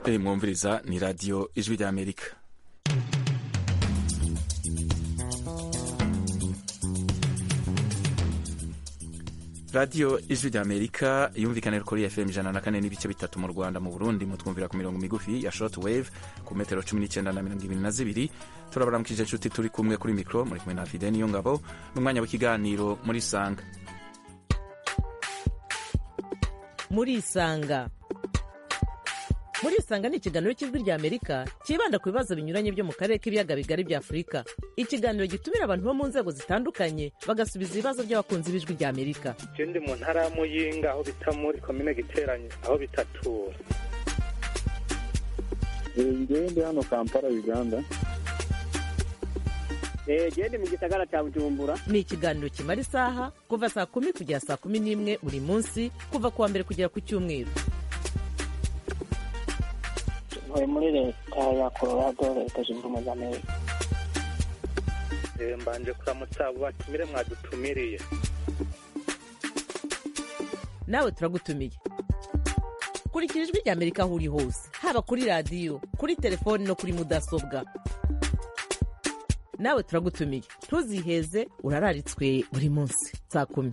e mwumviriza ni radiyo ijwi ry'amerika radiyo ijwi ry'amerika yumvikanira kuri fm ijana na kane n'ibice bitatu mu rwanda mu burundi mutwumvira ku mirongo migufi ya short wave ku metero cumi n'icyenda na mirongo ibiri na zibiri turabaramukije inshuti turi kumwe kuri mikoro muri kumwe na fide niyo ngabo n'umwanya w'ikiganiro muri sanga muri isanga muri isanga ni ikiganiro cy'ijwi ry'amerika cyibanda ku bibazo binyuranye byo mu karere k'ibiyaga bigari bya afurika ikiganiro gitumira abantu bo mu nzego zitandukanye bagasubiza ibibazo by'abakunzi b'ijwi ry'amerika ndi mu ntara ya muyinga aho bita muri komine giteranye aho bitatura ngewe ndi hano kampala uganda gende mu gisagara cya bujumbura ni ikiganiro kimara isaha kuva saa kumi kugera saa kumi n'imwe buri munsi kuva ku wa mbere kugera ku cyumweru ntuye muri leta ya colorado leta zunze ubumwe za amerika mbanje kuramutsa abo batumire mwadutumiriye nawe turagutumiye kurikira ijwi ry'amerika aho uri hose haba kuri radiyo kuri telefoni no kuri mudasobwa nawe turagutumiye ntuziheze urararitswe buri munsi saa kumi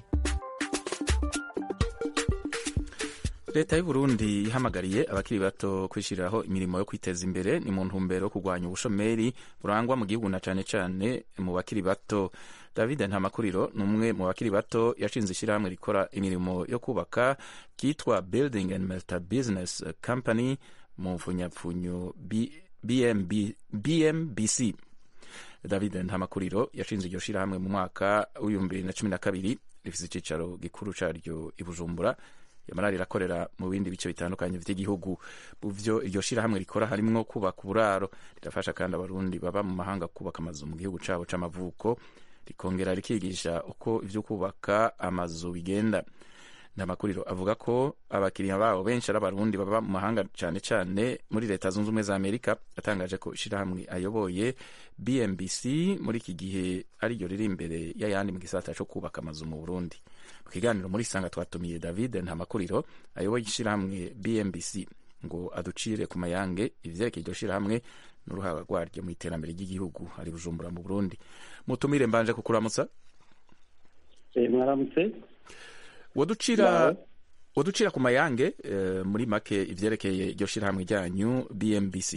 leta y'u Burundi ihamagariye abakiri bato kwishyiriraho imirimo yo kwiteza imbere ni mu ntumbero yo kurwanya ubushomeri burangwa mu gihugu na cyane cyane mu bakiri bato david ntamakuriro ni umwe mu bakiri bato yashinze ishyirahamwe rikora imirimo yo kubaka ryitwa building and multi business company mu mfunyapfunyo BMB, bmbc david ntamakuriro yashinze iryo shyirahamwe mu mwaka w'ibihumbi bibiri na cumi na kabiri rifite icyicaro gikuru cyaryo i bujumbura yamara rirakorera mu bindi bice bitandukanye by'igihugu mu byo iryo shyirahamwe rikora harimo kubaka uburaro rirafasha kandi abarundi baba mu mahanga kubaka amazu mu gihugu cyabo c'amavuko rikongera rikigisha uko ibyo kubaka amazu bigenda ntamakuriro avuga ko abakiriya babo benshi ari abarundi baba mu mahanga cyane cyane muri leta zunze ubumwe za amerika atangaje ko ishyirahamwe ayoboye bmbc muri iki gihe ariryo riri imbere y'ayandi mu gisata cyo kubaka amazu mu burundi mu kiganiro muri sanga twatumiye david ntamakuriro ayoboye ishyirahamwe bmbc ngo aducire ku mayange ivyerekeye iryo shyirahamwe n'uruhara rwaryo mu iterambere ry'igihugu ari bujumbura mu burundi mutumire mbanje kukuramutsa mwaramutse waducira waducira ku mayange uh, muri make ivyerekeye iryo shyirahamwe ryanyu bmbc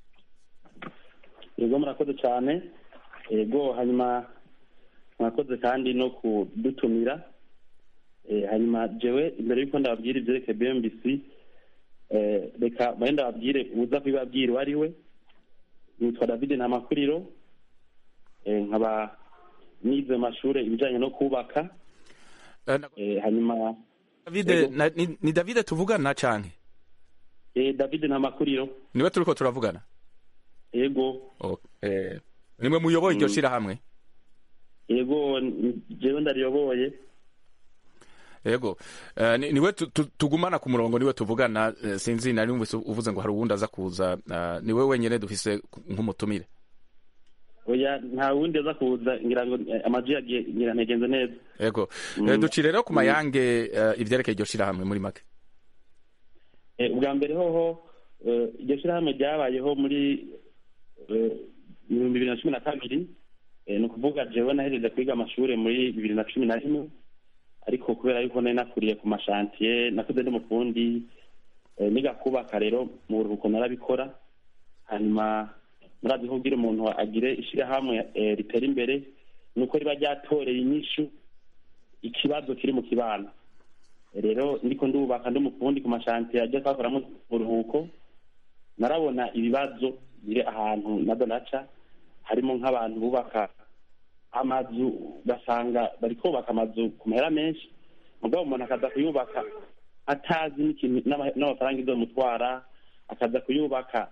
yego murakoze cyane yego hanyuma mwakoze kandi no kudutumira hanyuma jewe imbere y'uko ndababwira ivyerekeye bmbc reka mbaye ndababwire uza kubibabwira uwo ari we nitwa david ntamakuriro nkaba nize mashure ibijanye no kubaka hanyuma david ni, ni david tuvugana canke eh, david ntamakuriro niwe turiko turavugana yego oh, eh, nimwe muyoboye iryo shirahamwe yego jewe ndariyoboye yego uh, ni, niwe tugumana ku murongo niwe tuvugana uh, sinzi nari numvise uvuze ngo hari uwundi aza kuza uh, niwe wenyene dufise nk'umutumire oya nta wundi aza kuza ngira ngo amaji yagiye ngira ntegenze neza yego mm. duci rero ku mayange uh, ivyerekeye iryo shirahamwe muri make ubwa mbere hoho iryo shirahamwe ryabayeho muri ibihumbi bibiri na cumi na kabiri ni ukuvuga jewe nahejeje kwiga amashuri muri bibiri na cumi na rimwe ariko kubera yuko nari nakuriye ku mashantiye nakuze ndi mufundi niga kubaka rero mu buruhuko narabikora hanyuma murazi ko kugira umuntu agire ishyirahamwe ritera imbere ni uko riba ryatoreye inyishu ikibazo kiri mu kibano rero ndiko ndubaka ndi umufundi ku mashantiye ajya twakoramo uburuhuko narabona ibibazo biri ahantu na donaca harimo nk'abantu bubaka amazu ugasanga bari kubaka amazu ku mahera menshi mugabo umuntu akaza kuyubaka atazi n'ikintu n'amafaranga izomutwara akaza kuyubaka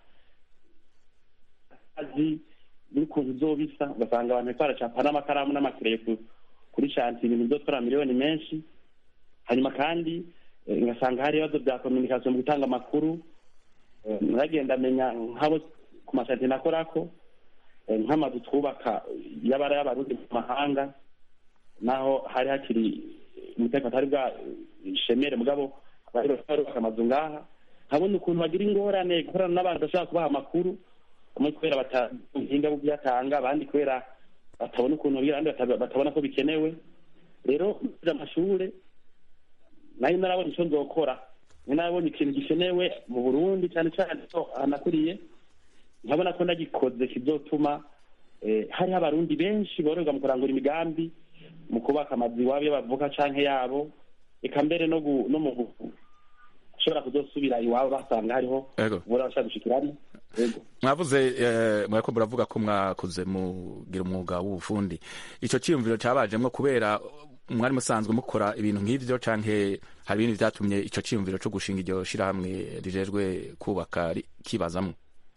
azi n'ukuntu izobisa ugasanga abantu bariko baracapa n'amakaramu n'amakereye kuri shanti ibintu bizotwara miliyoni menshi hanyuma kandi ngasanga hari ibibazo bya kominikasiyo mu gutanga amakuru naragenda amenya nk'abo ku mashanti nakorako nk'amazu twubaka y'abara y'abarundi mu mahanga naho hari hakiri umutekano atari bwa shemere mugabo bari barubaka amazu ngaha nkabona ukuntu bagira ingorane gukorana n'abantu bashobora kubaha amakuru bamwe kubera batahinga byatanga abandi kubera batabona ukuntu bagira abandi bata- batabona ko bikenewe rero muri amashure nayo narabona icyo nzokora nari narabonye ikintu gikenewe mu burundi cyane cyane ko ahanakuriye nkabona ko nagikoze kizotuma eh, hariho abarundi benshi bororwa mu kurangura imigambi mu kubaka amazu iwabo iyo bavuka canke yabo eka mbere no gu- no mu gu- gushobora kuzosubira iwabo basanga hariho Yego. ubura bashaka gushikiramo yego mwavuze eh, mwariko muravuga ko mwakuze mugira umwuga w'ubufundi ico ciyumviro cabajemwo kubera mwari musanzwe mukora ibintu nk'ivyo canke hari ibindi vyatumye ico ciyumviro co gushinga iryo shirahamwe rijejwe kubaka ri- kibazamwo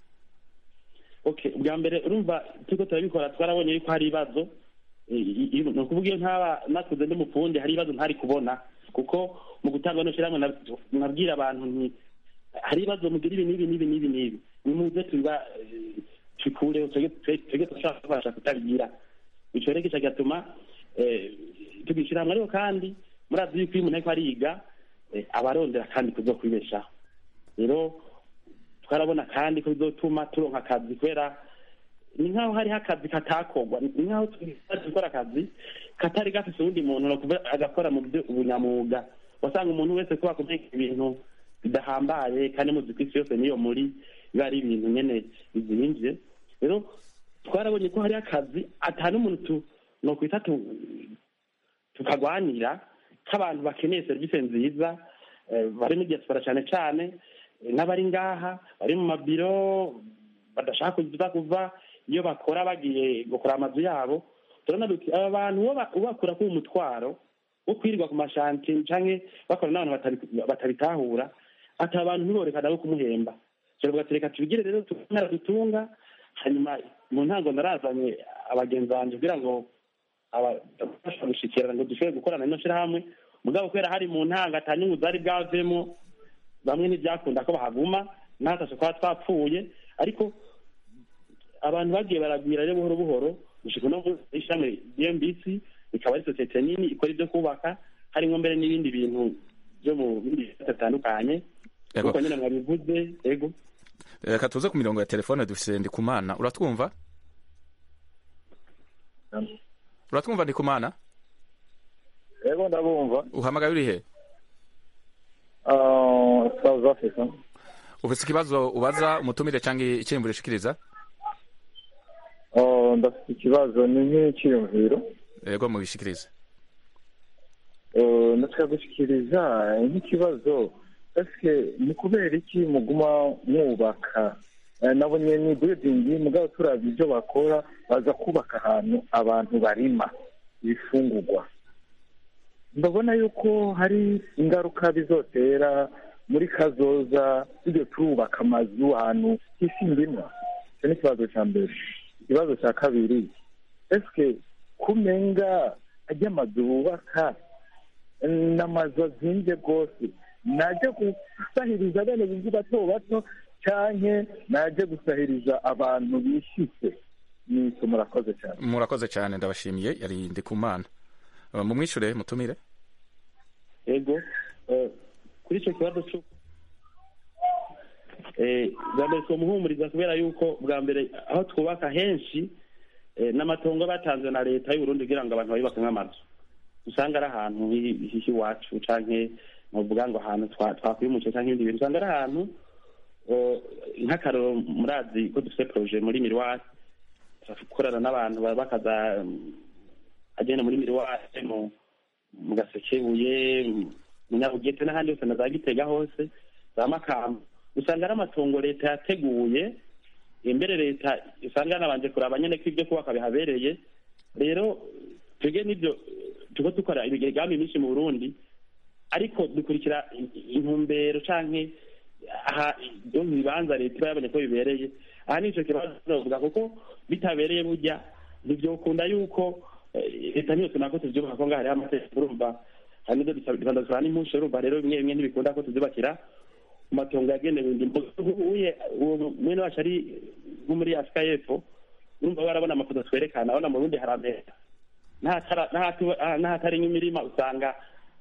okay ubwa mbere urumva turiko turabikora twarabonye yuko hari ibibazo Eh, i- i- ni ukuvuga iyo ntaba nakuze ndi mufundi hari ibibazo ntari kubona kuko mu gutanga no shyirahamwe na- nabwira abantu nti hari ibibazo mugira ibi n'ibi n'ibi n'ibi n'ibi nimuze tuba eh, tubikureho twebwe dushobora kubasha kutabigira ico rero kica gatuma eh, tugishyira hamwe ariko kandi murazi yuko iyo umuntu ariko ariga eh, aba arondera kandi kuzokwibeshaho rero twarabona kandi ko bizotuma turonka akazi kubera ni nk'aho hariho akazi katakorwa ni nk'aho turi gukora akazi katari gafise uwundi muntu no kuvuga agakora mu byo ubunyamwuga wasanga umuntu wese kuba kumenya ibintu bidahambaye kandi muzi ko isi yose niyo muri biba ari ibintu nyene bizimvye rero twarabonye ko hariho akazi ata n'umuntu tu nokwita tu tukagwanira k'abantu bakeneye serivisi nziza eh, bari muri diaspora cyane cyane eh, n'abari ngaha bari mu mabiro badashaka kuza kuva iyo bakora bagiye gukora amazu yabo turabona duti aba bantu uwo ba- ubakura ku umutwaro wo kwirirwa ku mashanti canke bakora n'abantu batabi- batabitahura ati abantu ntiborekana no kumuhemba turavuga ati reka tubigire rero tumara dutunga hanyuma mu ntango narazanye abagenzi banje kugira ngo abafasha gushikirana ngo dushobore gukorana ino shirahamwe mugabo kubera hari mu ntango ata nyungu zari bwavemo bamwe ntibyakunda ko bahaguma natase kuba twapfuye ariko abantu bagiye baragwira rero buhoro buhoro gushika no muri ishami DMBC ikaba ari sosiyete nini ikora ibyo kubaka harimo mbere n'ibindi bintu byo mu bindi bisata bitandukanye Yego. kuko nyine mwabivuze ego reka tuze ku mirongo ya telefone dufise ndikumana uratwumva uratwumva ndikumana Ego ndabumva. uhamagaye uri he Ah, South Africa. ufise ikibazo ubaza umutumire canke iciyumviro ushikiriza Oh, ndafite ikibazo ni nk'icyiyumviro. yego mubishikirize Eh, ndashaka gushyikiriza nk'ikibazo ese ni kubera iki muguma mwubaka Eh, nabonye ni building mugabo turabye ibyo bakora baza kubaka ahantu abantu barima ibifungurwa ndabona yuko hari ingaruka bizotera muri kazoza tujye turubaka amazu ahantu hisi ndimwa icyo ni ikibazo cya mbere ikibazo cya kabiri ese kumenga ajya amazu bubaka ni amazu azinze rwose najya gusahiriza bene bizi bato bato cyane najya gusahiriza abantu bishyitse ni icyo murakoze cyane murakoze cyane ndabashimiye yari ndikumana Uh, mumwishure mutumire ego eh, kuri icyo kibazo cyo eh, bwa mbere twomuhumuriza kubera yuko bwa mbere aho twubaka henshi eh, n'amatongo batanzwe na leta y'uburundi kugira ngo abantu bayubake nk'amazu usanga ari ahantu hi- hihi iwacu canke novuga ngo ahantu twa- twakwimukiye canke ibindi bintu usanga ari ahantu eh, nk'akaroro murazi ko dufite proje muri miriwari turakorana n'abantu ba- bakaza mm, agenda muri miriwari mu mu gasekebuye mu nyabugete n'ahandi hose na za gitega hose za makamba usanga ari amatongo leta yateguye imbere leta usanga yanabanje kuraba nyene ko ibyo kubaka bihabereye rero twebwe n'ibyo tuko dukora imigambi myinshi mu burundi ariko dukurikira i- intumbero canke aha ibyo mu bibanza leta iba yabonye ko bibereye aha ni ico kibazo tuzovuga kuko bitabereye burya ntivyokunda yuko eh, leta niyo tunako tuvyubaka ko ngaho hariho amategeko urumva hari n'ivyo dusaba n'impusha urumva rero bimwe bimwe ntibikunda ko tuvyubakira ku matongo yagenewe indimo uye uwo mwene wacu ari nko muri afurika y'epfo urumva barabona amafoto twerekana abona mu burundi haramera n'ahatara- n'ahatu- ah, n'ahatari nk'imirima usanga ah,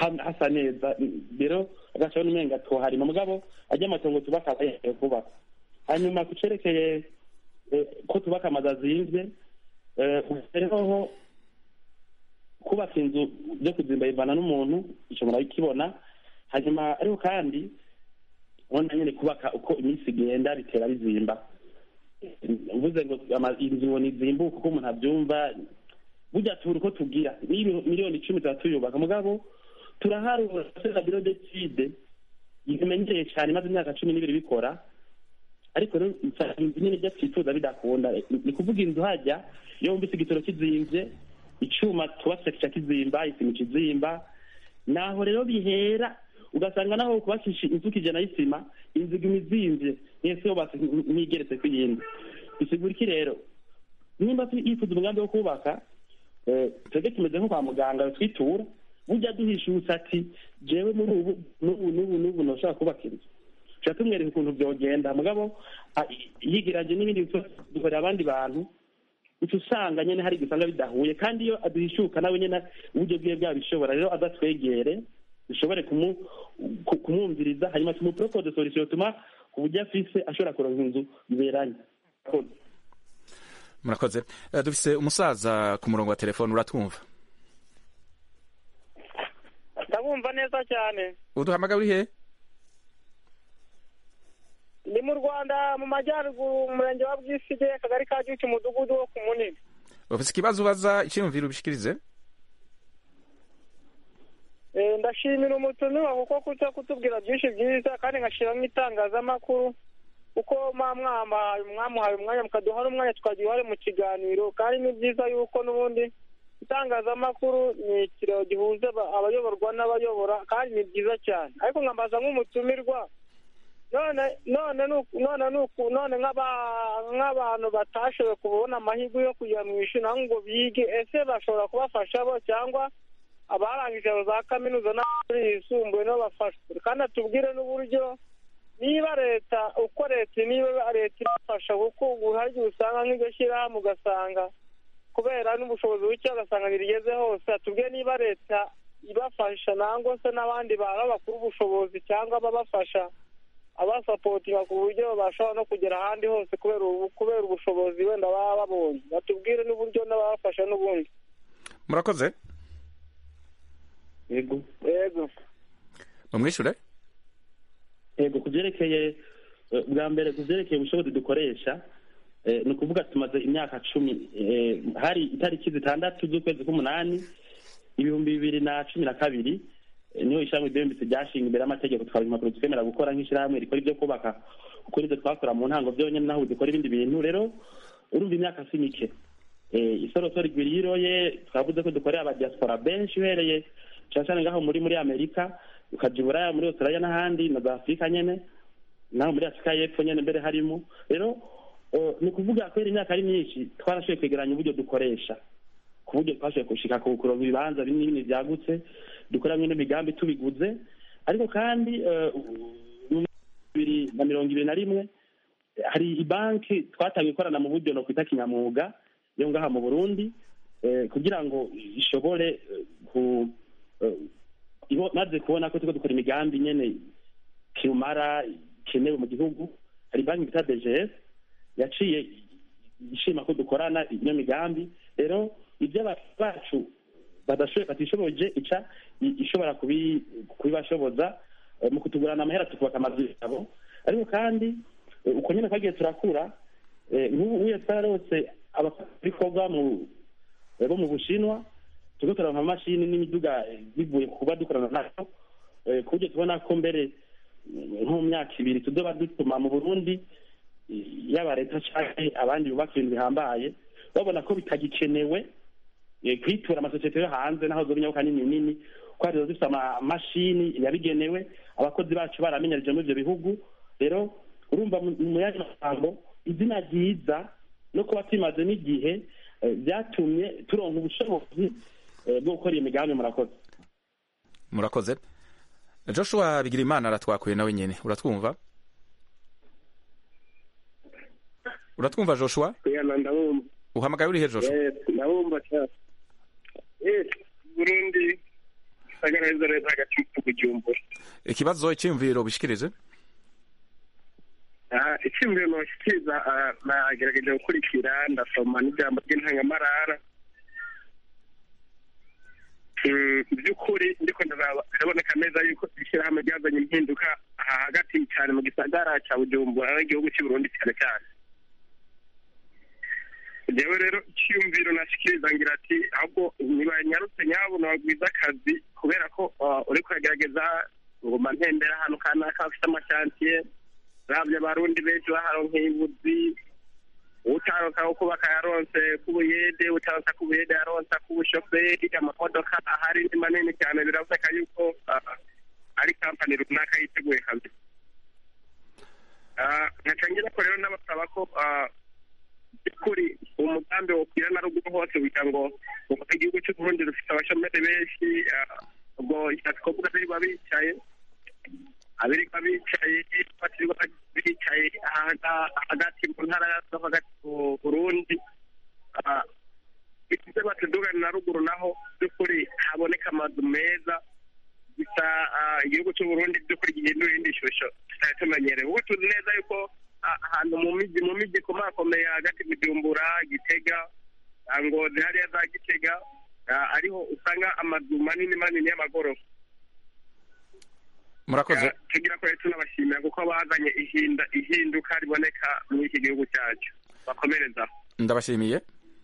ha- hasa neza rero agacaho n'umenga tuharima mugabo ajya amatongo tubaka aba yemerewe kubaka hanyuma ku cerekeye eh, ko tubaka amazu azimvye eh, uhereho kubaka inzu byo kuzimba bivana n'umuntu ico murabikibona hanyuma ariko kandi ubona nyene kubaka uko iminsi igenda bitera bizimba mvuze ngo ama- inzu ngo nizimbuke uko umuntu abyumva burya tubura uko tugira Niyo miliyoni icumi tuba tuyubaka mugabo turaharura sena biro decide imenyereye cyane imaze imyaka cumi n'ibiri bikora ariko rero usanga inzu nyine ibyo twifuza bidakunda ni kuvuga inzu hajya iyo wumvise igitoro kizimvye icyuma twubatse kica kizimba isima ikizimba naho rero bihera ugasanga naho kubakisha inzu kijana y'isima inzu iguma izimvye mwese yubatse ntigeretse ku yindi bisigura iki rero nimba tu- yifuza umugambi wo kubaka eh, twebwe tumeze nko kwa muganga twitura burya duhishutse ati jewe muri ubu n'ubu n'ubu n'ubu ntushobora kubaka inzu tuca tumwereka ukuntu vyogenda mugabo a- yigiraje n'ibindi bibazo dukorera abandi bantu uca usanga nyene hari igisanga bidahuye kandi iyo aduhishuka nawe nyene uburyo bwiwe bwabishobora rero adatwegere dushobore kumu- ku- kumwumviriza hanyuma tumupropose solution tuma ku buryo afise ashobora kuronka inzu biberanye murakoze Eh, dufise umusaza ku murongo wa telefone uratwumva ndabumva neza cyane uduhamagara uri he ni mu rwanda mu majyaruguru mu murenge wa bwisige akagari ka gicu umudugudu wo ku munini ufise ikibazo ubaza icyiyumviro ubishikirize Eh, ndashimira umutumiwa kuko kuza kutubwira byinshi byiza kandi nkashiramo itangazamakuru kuko mwa mwama- mwamuhaye umwanya mukaduha n'umwanya tukagira uruhare mu kiganiro kandi ni byiza yuko n'ubundi itangazamakuru ni ikiraro gihuza aba- abayoborwa n'abayobora kandi ni byiza cyane ariko nkambaza nk'umutumirwa none none nuku- none nuku none nk'aba- nk'abantu batashoboye kubona amahirwe yo kujya mu ishuri naho ngo bige ese bashobora kubafasha bo cyangwa abarangije za kaminuza n'amashuri yisumbuye nabo bafashwe kandi atubwire n'uburyo niba leta uko leta niba leta ibafasha kuko ubu hari igihe usanga nk'iryo shyirahamwe ugasanga kubera n'ubushobozi buke ugasanga ntirigeze hose atubwire niba leta ibafasha nangwa se n'abandi bantu bakuru ubushobozi cyangwa ababafasha abasapotinga ku buryo bashobora no kugera ahandi hose kubera ubu kubera ubushobozi wenda baba babonye batubwire n'uburyo n'ababafasha n'ubundi murakoze yego yego mumwishure yego ku byerekeye eh, bwa mbere ku byerekeye ubushobozi dukoresha eh, ni ukuvuga tumaze imyaka cumi eh, hari itariki zitandatu z'ukwezi k'umunani ibihumbi bibiri na cumi na kabiri eh, niho ishyirahamwe ryembitse ryashinga imbere y'amategeko twaba impapuro twemera gukora nk'ishyirahamwe rikora ibyo kubaka kuko nibyo twakora mu ntango byonyine naho dukora ibindi bintu rero urumva imyaka si mike Eh, isoroso rigwiriye iroye twavuze ko dukorera abadiaspora benshi uhereye cyane cyane ngaho muri muri amerika ukaja i buraya muri australia n'ahandi na za afurika nyene naho muri afurika y'epfo nyene mbere harimo rero eh, ni ukuvuga kubera imyaka ari myinshi twarashoboye kwegeranya uburyo dukoresha ku buryo twashoboye gushika ku kuronka ibibanza binini binini byagutse dukoramwo n'imigambi tubiguze ariko kandi eh, mu bibiri na mirongo ibiri na rimwe hari ibanki twatangiye ikorana mu buryo no kwita kinyamwuga yo ngaha mu burundi eh, kugira ngo ishobore eh, ku eh, ibo- maze kubona ko turiko dukora imigambi nyene kirumara ikenewe mu gihugu hari banki bita dgs yaciye ishima ko dukorana iyo migambi rero ibyo abantu bacu badashoboye batishoboje ica i- ishobora kubi- kubibashoboza eh, mu kutugurana amahera tukubaka amazu yabo ariko kandi eh, uko nyene twagiye turakura eh, nk'ubu uye twararose abakorwa mu eh, bo mu bushinwa turiko turonka amamashini n'imiduga eh, bivuye ku kuba dukorana nayo eh, ku buryo tubona ko mbere eh, nko mu myaka ibiri tuzoba dutuma mu burundi eh, yaba leta canke abandi bubaka ibintu bihambaye babona ko bitagikenewe eh, kwitura amasosiyete yo hanze naho zoba inyabuka nini nini ko hari zifite amamashini yabigenewe abakozi bacu baramenyerije muri ivyo bihugu rero urumva mu mu yandi magambo izina ryiza no kuba tumaze n'igihe eh, byatumye turonka ubushobozi eh, bwo gukora iyo migambi murakoze murakoze joshua bigirimana aratwakuye nawe nyene uratwumva uratwumva joshua kuyana ndabumva uhamagaye urihe joshua Yes, ndabumva cyane yes burundi gisagara neza neza hagati mu bujumbura ikibazo icyiyumviro bishikirize Ah, icyumviro noshyikiriza ah, nagerageje gukurikira ndasoma n'ijambo ry'intangamarara Mm, by'ukuri ndiko ndaraba biraboneka neza yuko ishyirahamwe ryazanye impinduka aha hagati cyane mu gisagara cya bujumbura n'igihugu cy'u burundi cyane cyane jewe rero icyiyumviro nashikiriza ngira ati ahubwo ntibanyarutse nyabo nabagwiza akazi kubera ko ah, uriko uragerageza ngoma ntembera ahantu kanaka hafite amashantiye ravye abarundi benshi baharonkeye ibuzi utaronka ko kubaka yaronse k'ubuyede utaronka k'ubuyede yaronse k'ubushoferi amamodoka ahari ni manini cyane biraboneka yuko ah, ari kampani runaka yiteguye kazi Ah, nkaca ngira ko rero n'abasaba ko ah, by'ukuri umugambi wokwira na ruguru hose kugira ngo kuko igihugu cy'u Burundi rufite abashomeri benshi ah, ubwo ishatse kuvuga birirwa bicaye abirirwa bicaye batirirwa bicaye aha- hagati mu ntara zo hagati mu Burundi Ah, bivuze batudugana na ruguru naho by'ukuri haboneka amazu meza gusa ah, igihugu cy'u Burundi by'ukuri gihindura irindi shusho tutari tumenyereye kuko tuzi neza yuko ah, ahantu mu miji mu miji ikomakomeye hagati Bujumbura Gitega ah, Ngozi hariya za Gitega ah, ariho usanga amazu manini manini y'amagorofa murakoze Ah, tugira ko rero tunabashimira kuko bazanye ihinda ihinduka riboneka muri iki gihugu cyacu bakomereza ndabashimiye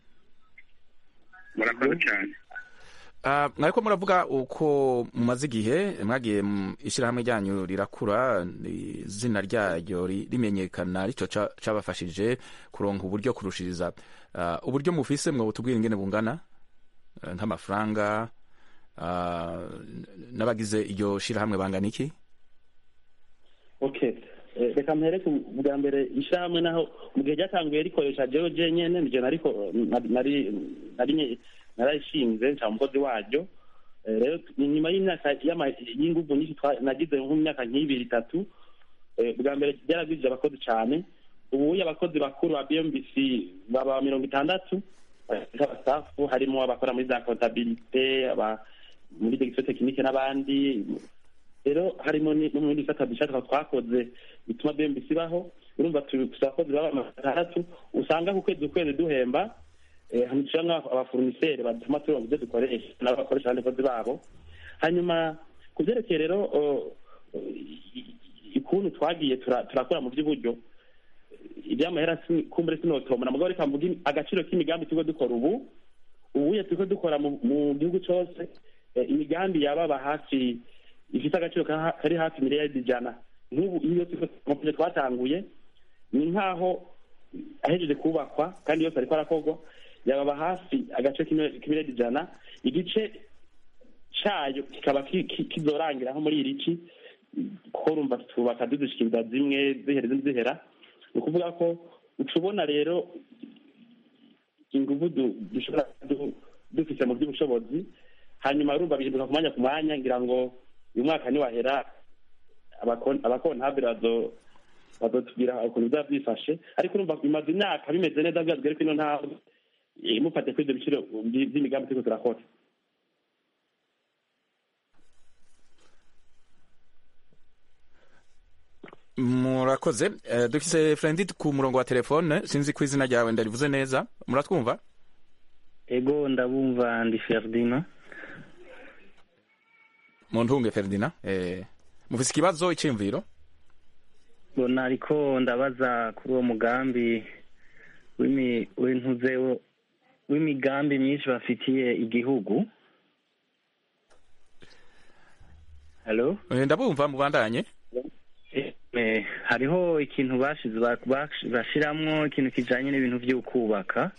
murakoze cyane Ah, mwariko muravuga uko mumaze igihe mwagiye mu ishyirahamwe ryanyu rirakura izina ryaryo ri- rimenyekana rico ca- cabafashije kuronka uburyo kurushiriza Ah, uburyo mufise mwe butubwira ingene bungana Eh, nk'amafaranga ah, n'abagize iryo shirahamwe bangana iki okay Eh, reka mpereke bwa mbere ishyirahamwe naho mu gihe ryatanguye rikoresha jewe jenyene nije nariko nari nari- nari narayishinze nca umukozi waryo Eh, rero ni nyuma y'imyaka y'ama- y'inguvu nyinshi twa- nagize nk'imyaka nk'ibiri itatu Eh, bwa mbere byaragwije abakozi cyane ubu abakozi bakuru ba bmbc baba mirongo itandatu abasafu harimo abakora muri za kontabilite aba muri degisiyo tekinike n'abandi rero harimo ni- no mu bindi bisata bishaka twakoze bituma bmbc ibaho urumva turi gusa abakozi baba amajana atandatu usanga ku kwezi ukwezi duhemba eh, hanyuma nk'aho abaforuniseri batuma turonka ibyo dukoresha nabo bakoresha abandi bakozi babo hanyuma ku byerekeye rero oh, i- i- ukuntu twagiye tura- turakora mu by'uburyo iby'amahera si- kumbure sinotomora mugabo reka mvuge agaciro k'imigambi turiko dukora ubu ubuye turiko dukora mu mu gihugu cose eh, imigambi yababa hafi ifite agaciro ka- kari hafi miliyaridi ijana nk'ubu iyo turiko twatanguye ni nk'aho ahejeje kubakwa kandi yose ariko arakorwa yababa hafi agace k'imi- k'imiliyaridi ijana igice cayo kikaba ki- ki- kizorangira nko muri iri ci kuko urumva twubaka dudushikiriza zimwe zihera izindi zihera ni ukuvuga ko uca ubona rero inguvu du- dushobora du- dufise mu by'ubushobozi hanyuma urumva bihinduka ku mwanya ku mwanya ngira ngo uyu mwaka niwahera abakon- abakontabire bazo bazotubwira ukuntu bizaba byifashe ariko urumva bimaze imyaka bimeze neza byazwe ariko ino ntabwo mufate kuri ibyo biciro by- by'imigambi turiko turakora murakoze Eh, dufise frendi ku murongo wa telefone sinzi ko izina ryawe ndarivuze neza muratwumva ego ndabumva ndi ferdina mu ntunge ferdina eh, mufise ikibazo iciyumviro mbona ariko ndabaza kuri uwo mugambi w'imi- w'intuze wo- w'imigambi myinshi bafitiye igihugu halo Eh, ndabumva mubandanye Eh, hariho ikintu bashize ba- bash- bashiramwo ikintu kijanye n'ibintu vyo kubaka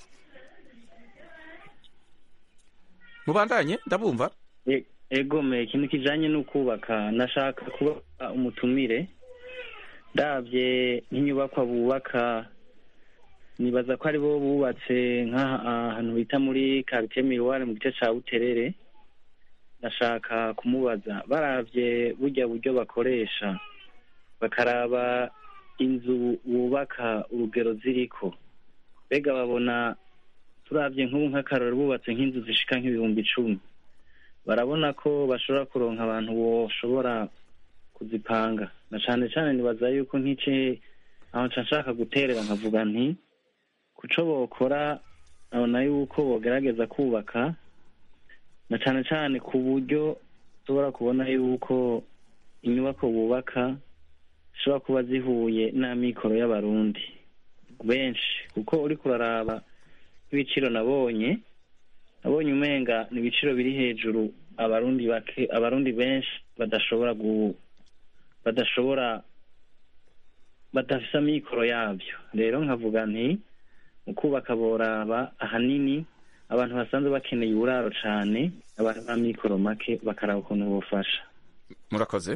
mubandanye ndabumva E- egome ikintu kijanye no kubaka nashaka kuba umutumire ndavye nk'inyubakwa bubaka nibaza ko ari bo bubatse nk'ahantu bita muri quartier miroir mu gice ca buterere ndashaka kumubaza baravye burya buryo bakoresha bakaraba inzu bubaka urugero ziriko mbega babona turavye nk'ubu nk'akarori bubatse nk'inzu zishika nk'ibihumbi icumi barabona ko bashobora kuronka abantu boshobora kuzipanga na cane cane nibaza yuko nk'ice aho nca nshaka guterera nkavuga nti kuco bokora abona yuko bogerageza kubaka na cane cane ku buryo ushobora kubona yuko inyubako bubaka zishobora kuba zihuye n'amikoro y'abarundi benshi kuko uriko uraraba nk'ibiciro nabonye nabonye umenga ni ibiciro biri hejuru abarundi bake abarundi benshi badashobora gu badashobora badafise amikoro yabyo rero nkavuga nti mu kubaka boraba ahanini abantu basanzwe bakeneye uburaro cane abantu b'amikoro make bakaraba ukuntu bofasha murakoze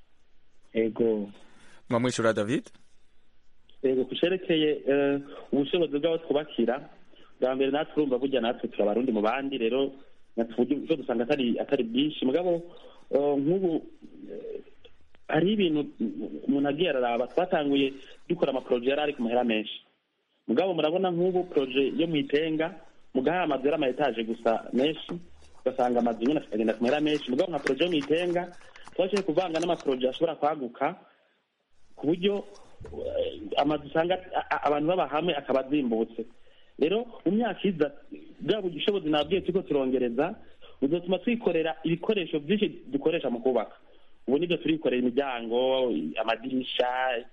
ego mwamwishura david yego ku cerekeye eh, ubushobozi bw'abo twubakira bwa mbere natwe urumva burya natwe turi abarundi mu bandi rero natwe uburyo bwo dusanga atari atari bwinshi mugabo eh, nk'ubu eh, hariho ibintu umuntu agiye araraba twatanguye dukora amaporoje yari ari ku mahera menshi mugabo murabona nk'ubu poroje yo mu itenga mugaha amazu yari ama etaje gusa menshi ugasanga amazu nyine akagenda ku mahera menshi mugabo nka poroje yo mu itenga twashoboye kuvanga n'amaporoje ashobora kwaguka ku buryo eh, amazu usanga a- a- abantu baba hamwe akaba azimbutse rero mu myaka iza bwa bushobozi nabwiye turiko turongereza buzotuma twikorera ibikoresho byinshi dukoresha mu kubaka ubu nibyo turikorera imiryango amadirisha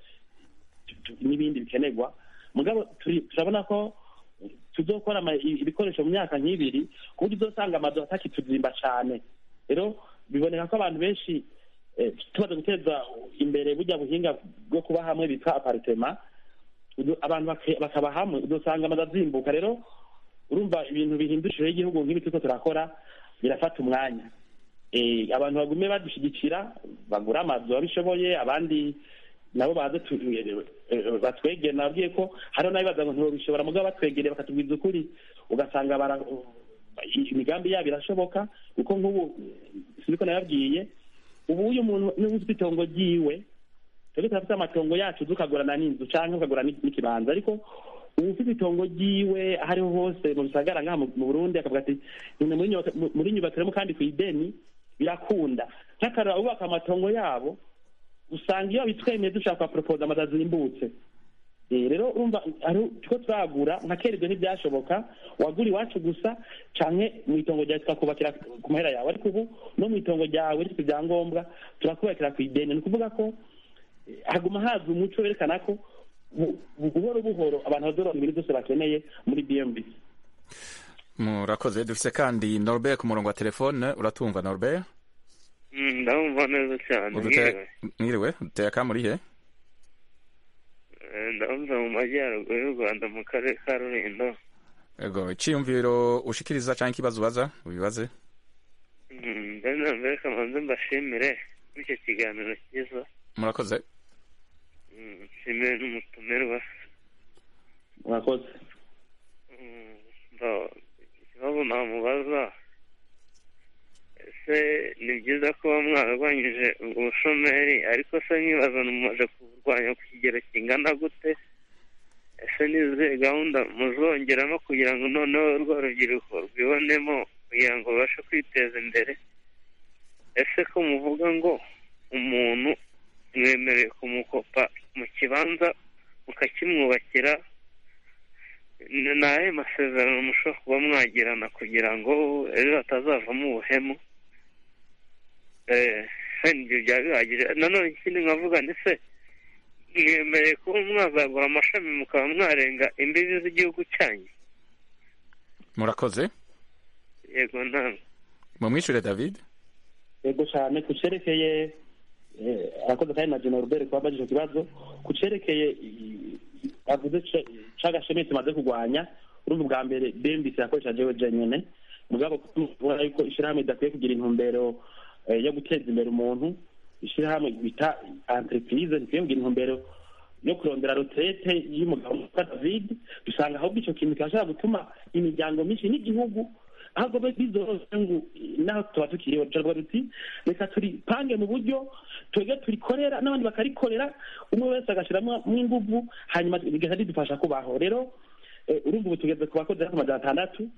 tu- n'ibindi bikenerwa mugabo turi- turabona ko tuzokora ama- ibikoresho mu myaka nk'ibiri ku buryo uzosanga amazu atakituzimba cane rero biboneka ko abantu benshi eh, tumaze guteza imbere burya buhinga bwo kuba hamwe bita aparitema udu- abantu bake- bakaba hamwe udusanga amazu azimbuka rero urumva ibintu bihindurishije igihugu nk'ibi turiko turakora birafata umwanya Eh, abantu bagume badushyigikira bagura amazu babishoboye abandi nabo baze tu- eh, eh, batwegere nababwiye ko hariho n'abibaza ngo ntibabishobora mugabo batwegereye bakatubwiza ukuri ugasanga bara- imigambi yabo irashoboka kuko nk'ubu siniko nababwiye ubu uyu muntu niba ufite itongo ryiwe twebwe turafite amatongo yacu tukagurana n'inzu canke ukagura n'i- n'ikibanza ariko ubu ufite itongo ryiwe aho ariho hose mu bisagara ngaha mu- mu burundi akavuga ati "None muri nyubaka- mu- muri nyubakiramwo kandi ku ideni birakunda nk'akarora bubaka amatongo yabo usanga iyo bitwemeye dushaka kuporopoza amazu azimbutse Eh, rero urumva hari tuko turagura nka kera ibyo ntibyashoboka wagura iwacu gusa canke mu itongo ryawe tukakubakira ku mahera yawe ariko ubu no mu itongo ryawe rifite ibyangombwa turakubakira ku ideni ni ukuvuga ko eh, haguma haza umuco werekana ko bu- bu- buhoro buhoro abantu bazoronka ibintu byose bakeneye muri bmb murakoze dufise kandi norbert ku murongo wa telefone uratumva norbert Mm, ndabumva neza cyane Udute- mwiriwe mwiriwe uteye akamuri he Eh, ndabumva mu majyaruguru y'u rwanda mu karere ka rulindo ego iciyumviro ushikiriza canke ikibazo ubaza ubibaze Mm, mbere na mbere kamanze mbashimire kuri icyo kiganiro cyiza murakoze Mm, nshimire n'umutumirwa murakoze Mm, ndo- ikibazo namubaza ese ni byiza kuba mwararwanyije ubushomeri ariko se nkibaza mumaze kuburwanya ku kigero kingana gute ese ni izihe gahunda muzongeramo kugira ngo noneho urwo rubyiruko rwibonemo kugira ngo rubashe kwiteza imbere ese ko muvuga ngo umuntu mwemerewe kumukopa mu kibanza mukakimwubakira ni ni ayahe masezerano mushobora kuba mwagirana kugira ngo ejo hatazavamo ubuhemu eh wenda ibyo byaba bihagije nanone ikindi nkavuga ni se mwemereye kuba mwazagura amashami mukaba mwarenga imbibi z'igihugu cyanyu murakoze yego ntabwo mumwishure david yego cyane ku cerekeye eh, arakoze kandi na General Robert kuba abajije ikibazo ku cerekeye i- i- avuze ca- c'agashemi tumaze kurwanya urumva ubwa mbere bembisi yakoresha jewe jenyene mugabo kubona yuko ishirahamwe idakwiye kugira intumbero eh, yo guteza imbere umuntu ishirahamwe bita entreprise ntikwiye kugira intumbero yo kurondera retraite y'umugabo witwa David dusanga ahubwo ico kintu kirashobora gutuma imiryango myinshi n'igihugu ahubwo be bizoroshye ngo naho tuba tukiriho turavuga tuti reka turipange mu buryo twebwe turikorera n'abandi bakarikorera umwe wese agashyiramo inguvu hanyuma bigahita bidufasha kubaho rero eh, urumva ubu tugeze ku bakozi hafi amajana atandatu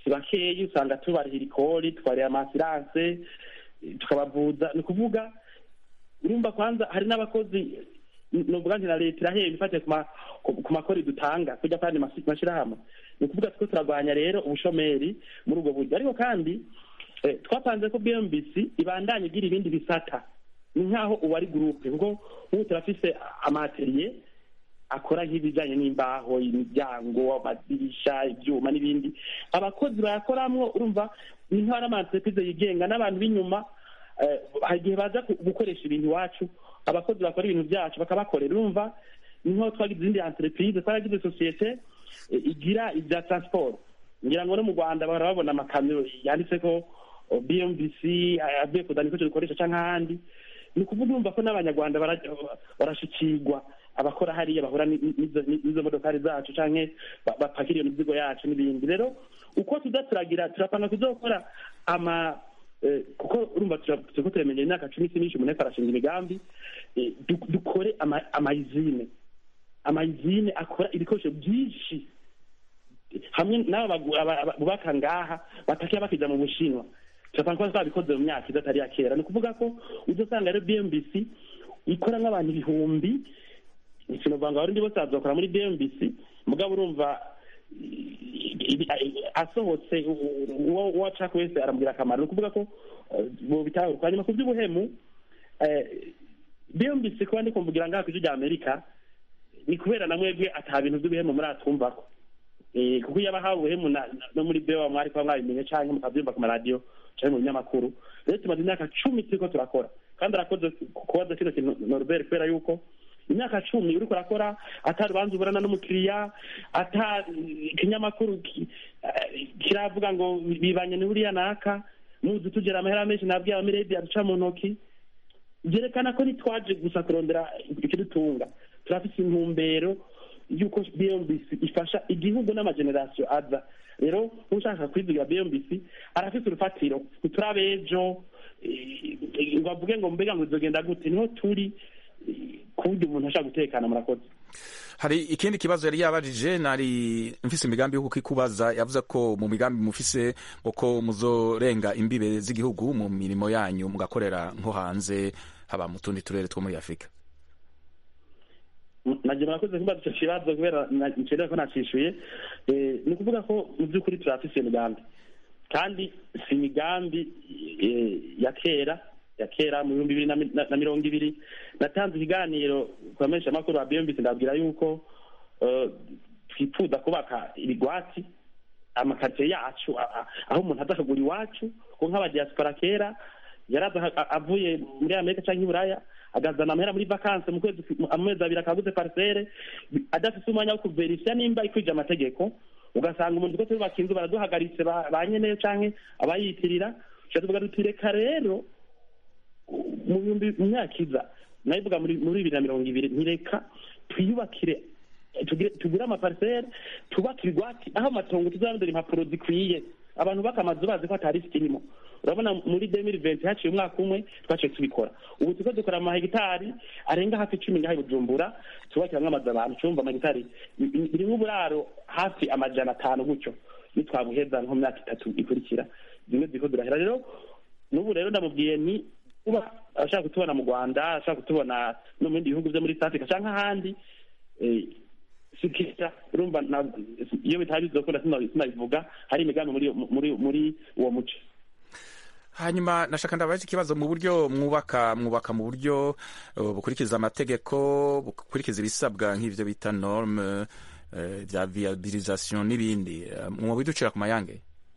si bakeyi usanga tubarihira ikori tubarira amasiranse tukabavuza ni ukuvuga urumva kwanza hari n'abakozi nuvuga nti na leta irahemba ifatiye ku ma- ku- ku makori dutanga kujya kandi mashyirahamwe ni ukuvuga two turarwanya rero ubushomeri muri ubwo buryo ariko kandi eh, twapanze ko bmbc ibandanya igira ibindi bisata ni nk'aho ubu ari gurupe kuko ubu turafise amateriye akora nk'ibijyanye n'imbaho imiryango amadirisha ibyuma n'ibindi abakozi bayakoramwo urumva ni nk'aho ari amaentreprise yigenga n'abantu b'inyuma eh, hari igihe baza ku- gukoresha ibintu iwacu abakozi bakora ibintu byacu bakabakorera urumva ni nk'aho twagize izindi entreprise twaragize sosiyete eh, igira ibya transport ngira ngo no mu rwanda bahora babona amakamyo yanditse ko oh, bmbc eh, avuye kuzana ibikoresho dukoresha cyangwa ahandi ni ukuvuga urumva ko n'abanyarwanda bara- barashikirwa abakora hariya bahura ni- ni- n'izo n'izo modokari zacu canke ba- bapakira iyo mizigo yacu n'ibindi rero uko tuza turagira turapanga kuzokora ama eh, kuko urumva tura- turiko turamenye imyaka cumi si myinshi umuntu ariko arashinga imigambi eh, du- dukore ama- amayizine amayizine akora ibikoresho byinshi hamwe n'aba bagu- aba- aba- bubaka ngaha batakiya bakija mu bushinwa turapanga kuba twabikoze mu myaka idatari ya kera ni ukuvuga ko uzosanga rero bmbc ikora nk'abantu ibihumbi ikintu ngo abarundi bose bazokora muri bmbc mugabo urumva i- i- asohotse uwo uwo ashaka wese aramubwira akamaro ni ukuvuga ko eh, bo bitahurwa hanyuma ku by'ubuhemu eh, bmbc kuba ndi kumvugira ngaha ku ijwi rya amerika ni kubera na mwebwe ata bintu by'ubuhemu muri atwumvako Eh, kuko iyo abahawe ubuhemu na- na- no muri bewa mwari kuba mwabimenye canke mukabyumva ku maradiyo canke mu binyamakuru rero tumaze imyaka cumi turiko turakora kandi arakoze kubaza kino kintu norbert kubera yuko imyaka cumi uriko urakora ata rubanza uburana n'umukiriya ata ikinyamakuru ki- eh, kiravuga ngo bibanye n'uriya naka muzi tugera amahera menshi nabwiye abamiredi aduca mu ntoki byerekana ko ntitwaje gusa kurondera ikidutunga turafise intumbero y'uko bmbc ifasha igihugu n'amagenerasiyo aza rero ushaka kwizigira bmbc arafise urufatiro ntiturabe ejo eh, ngo avuge ngo mbega ngo bizogenda gute niho turi eh, ku buryo umuntu ashaka gutekana murakoze hari ikindi kibazo yari yabajije nari mfise imigambi yo kukikubaza yavuze ko mu migambi mufise ngo ko muzorenga imbibe z'igihugu mu mirimo yanyu mugakorera nko hanze haba mu tundi turere two muri afurika nagira murakoze kubaza icyo kibazo kubera ncerera ko nacishuye Eh, ni ukuvuga ko mu by'ukuri turafise iyo migambi kandi si imigambi eh, ya kera ya kera mu bihumbi bibiri na mi- na- na mirongo ibiri natanze ikiganiro ku bamenyeshamakuru ba bmbc ndabwira yuko eh, twifuza kubaka ibigwati amakaritsiye yacu a- a- aho umuntu aza akagura iwacu ko nk'abadiaspora kera yaraza a- avuye muri amerika cyangwa i buraya agazana amahera muri vakanse mu kwezi amezi abiri akaguze parisere adafite umwanya wo kuverisiya nimba ikwije amategeko ugasanga umuntu ko turubaka inzu baraduhagaritse ba ba nyeneyo canke abayitirira tuca tuvuga duti reka rero mu bihumbi mu myaka iza nabivuga muri muri bibiri na mirongo ibiri ntireka twiyubakire tugire tugure amaparisere tubake ibigwati aho amatongo tuzarondera impapuro zikwiye abantu baka amazu bazi ko atari kirimo urabona muri demiri venti haciye umwaka umwe twaciye tubikora ubu turiko dukora amahegitari arenga hafi icumi ngaha i bujumbura tubakiramwo amazu abantu cumva amahegitari birimwo uburaro hafi amajana atanu gutyo nitwabuheza nko mu myaka itatu ikurikira zimwe ziriko zirahera rero n'ubu rero ndamubwiye ni kuba ashaka kutubona mu rwanda ashaka kutubona no mu bindi bihugu byo muri south africa canke ahandi eh, sikita urumva na- iyo bitari bizokunda sina- sinabivuga hari imigambi muri muri muri uwo muco hanyuma nashaka ndabaza ikibazo mu buryo mwubaka mwubaka mu buryo uh, bukurikiza amategeko bukurikiza ibisabwa nk'ivyo bita norme uh, vya viabilisation n'ibindi uh, mwobiducira ku mayange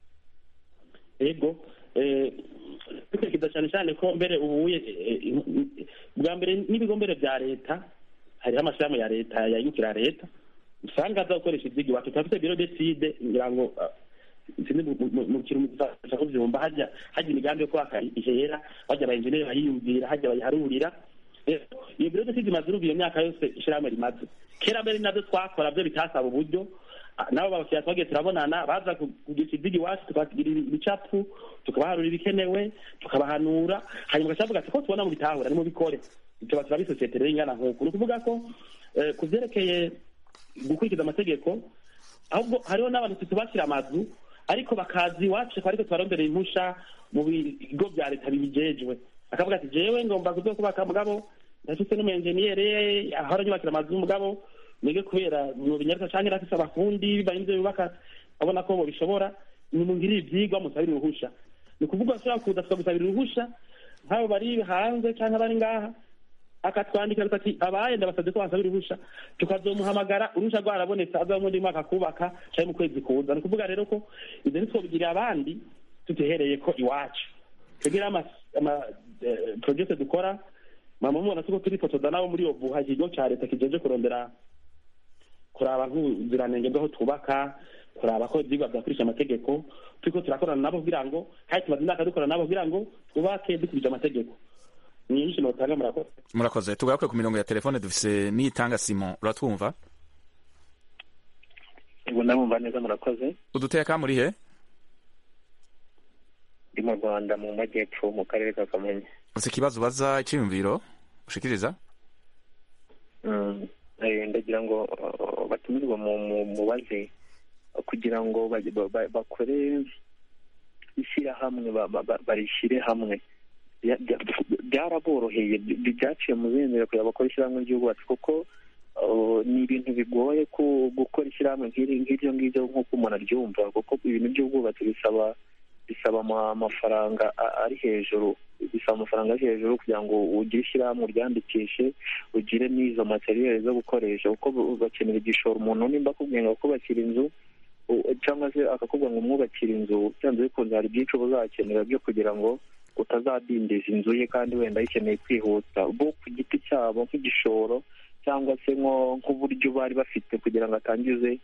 ego eh, dukurikiza cyane cyane ko mbere ubuye eh, eh, bwa mbere n'ibigo mbere bya leta hariho amashirahamwe ya leta yayukira leta usanga aza gukoresha ivyigi iwacu turafite biro decide ngira ngo ah, sinzi mu- mu- mu kintu mufasha kuvyumva hajya hajya imigambi yo kubaka ihera hajya abayenjeneri bayiyumvira hajya bayiharurira Rero, iyo biro decide imaze urumva iyo myaka yose ishirahamwe rimaze kera mbere navyo twakora byo bitasaba uburyo Ah, nabo babakiriya twagiye turabonana baza ku- kugisha ivyigi iwacu tukabagira ibicapu tukabaharura ibikenewe tukabahanura hanyuma ugacavuga ati ko tubona mu bitahura nimubikore tuba turabisosiyete rero ingana nk'uku ni ukuvuga ko eh, ku vyerekeye gukurikiza amategeko ahubwo hariho n'abantu tutubakira amazu ariko bakaza iwacu ariko tubaronderera impusha mu bigo bya leta bibijejwe akavuga ati jewe ngomba kuza kubaka mugabo ndafise n'umuenjeniyere ahora nyubakira amazu y'umugabo mwige kubera mu binyarwanda canke nafise abafundi bibaye ivyo bubaka abona ko bobishobora nimungirire ivyigwa musabire uruhusha ni ukuvuga bashobora kuza tukagusabira uruhusha nk'abo bari hanze canke bari ngaha akatwandikira ati abaye ndabasabye ko basabira uruhusha tukazomuhamagara uruhusha rwarabonetse aza mu mwaka kubaka canke mu kwezi kuza ni ukuvuga rero ko ivyo ntitwobigirira abandi tutehereye ko iwacu tugira ama ama project dukora mama mubona tuko turifotoza nabo muri obuha ikigo ca leta kijeje kurondera kuraba nk'ubuziranenge bw'aho twubaka kuraba ko ivyigwa vyakurisha amategeko turiko turakorana nabo kugira ngo kandi tumaze imyaka dukorana nabo kugira ngo twubake dukurije amategeko nyinshi notanga murakoze murakoze tugaruke ku mirongo ya telefone dufise niyitanga simon uratwumva ubu ndabumva neza murakoze uduteka muri he ndi mu rwanda mu majyepfo mu karere ka kamonyi ufise ikibazo ubaza icyiyumviro ushikiriza ndagira ngo batumirwa mu mubaze kugira ngo bakore ishyirahamwe barishyire hamwe byaraboroheye byaciye mu zindiro kugira bakore ishyirahamwe ry'ubwubatsi kuko ni ibintu bigoye gukora ishyirahamwe nk'iryo ngiryo nk'uko umuntu aryumva kuko ibintu by'ubwubatsi bisaba bisaba amafaranga ari hejuru bisaba amafaranga ari hejuru kugira ngo ugire ishyirahamwe uryandikishe ugire n'izo materiyeri zo gukoresha kuko bakenera igishoro umuntu nimba akubwiye ngo akubakira inzu cyangwa se akakubwira ngo umwubakire inzu byanze bikunze hari byinshi uba uzakenera byo kugira ngo utazadindiza inzu ye kandi wenda ayikeneye kwihuta bo ku giti cyabo nk'igishoro cyangwa se nk'uburyo bari bafite kugira ngo atangize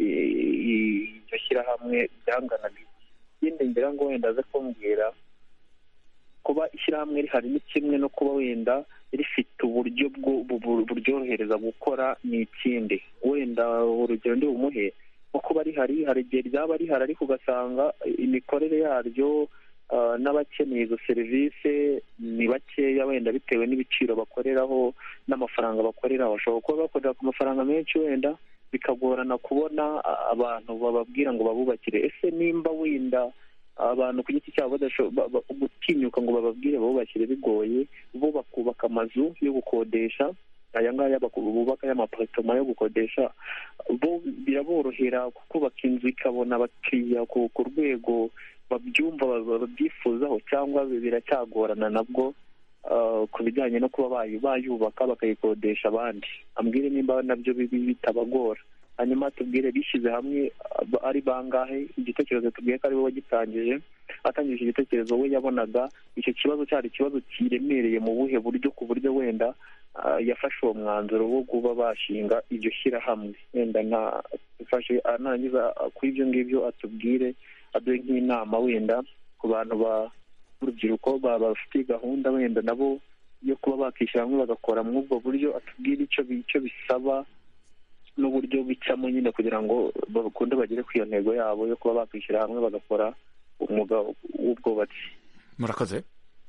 iryo shyirahamwe byanganaga ikindi ngira ngo wenda aze kumbwira kuba ishyirahamwe rihari ni kimwe no kuba wenda rifite uburyo buryorohereza gukora ni ikindi wenda urugero ndi bumuhe nko kuba rihari hari igihe ryaba rihari ariko ugasanga imikorere yaryo n'abakeneye izo serivisi ni bakeya wenda bitewe n'ibiciro bakoreraho n'amafaranga bakoreraho bashobora kuba bakorera ku mafaranga menshi wenda bikagorana kubona abantu bababwira ngo babubakire ese nimba wenda abantu ku giti cyabo gutinyuka ngo bababwire babubakire bigoye bo bakubaka amazu yo gukodesha aya ngaya bubaka y'amaparitoma yo gukodesha bo biraborohera kubaka inzu ikabona abakiriya ku rwego babyumva babyifuzaho cyangwa biracyagorana nabwo ku bijyanye no kuba bayubaka bakayikodesha abandi ambwire nimba nabyo bitabagora hanyuma tubwire bishyize hamwe ari bangahe igitekerezo tubwiye ko ari we wagitangije atangije igitekerezo we yabonaga icyo kibazo cyari ikibazo kiremereye mu buhe buryo ku buryo wenda yafashe uwo mwanzuro wo kuba bashinga iryo shyirahamwe wenda nafashe arangiza kuri ibyo ngibyo atubwire aduhe nk'inama wenda ku bantu b'urubyiruko bafite gahunda wenda nabo yo kuba bakishyira hamwe bagakora muri ubwo buryo atubwire icyo bisaba n'uburyo bicamo nyine kugira ngo bakunde bagere ku iyo ntego yabo yo kuba bakwishyira hamwe bagakora umwuga w'ubwubatsi murakoze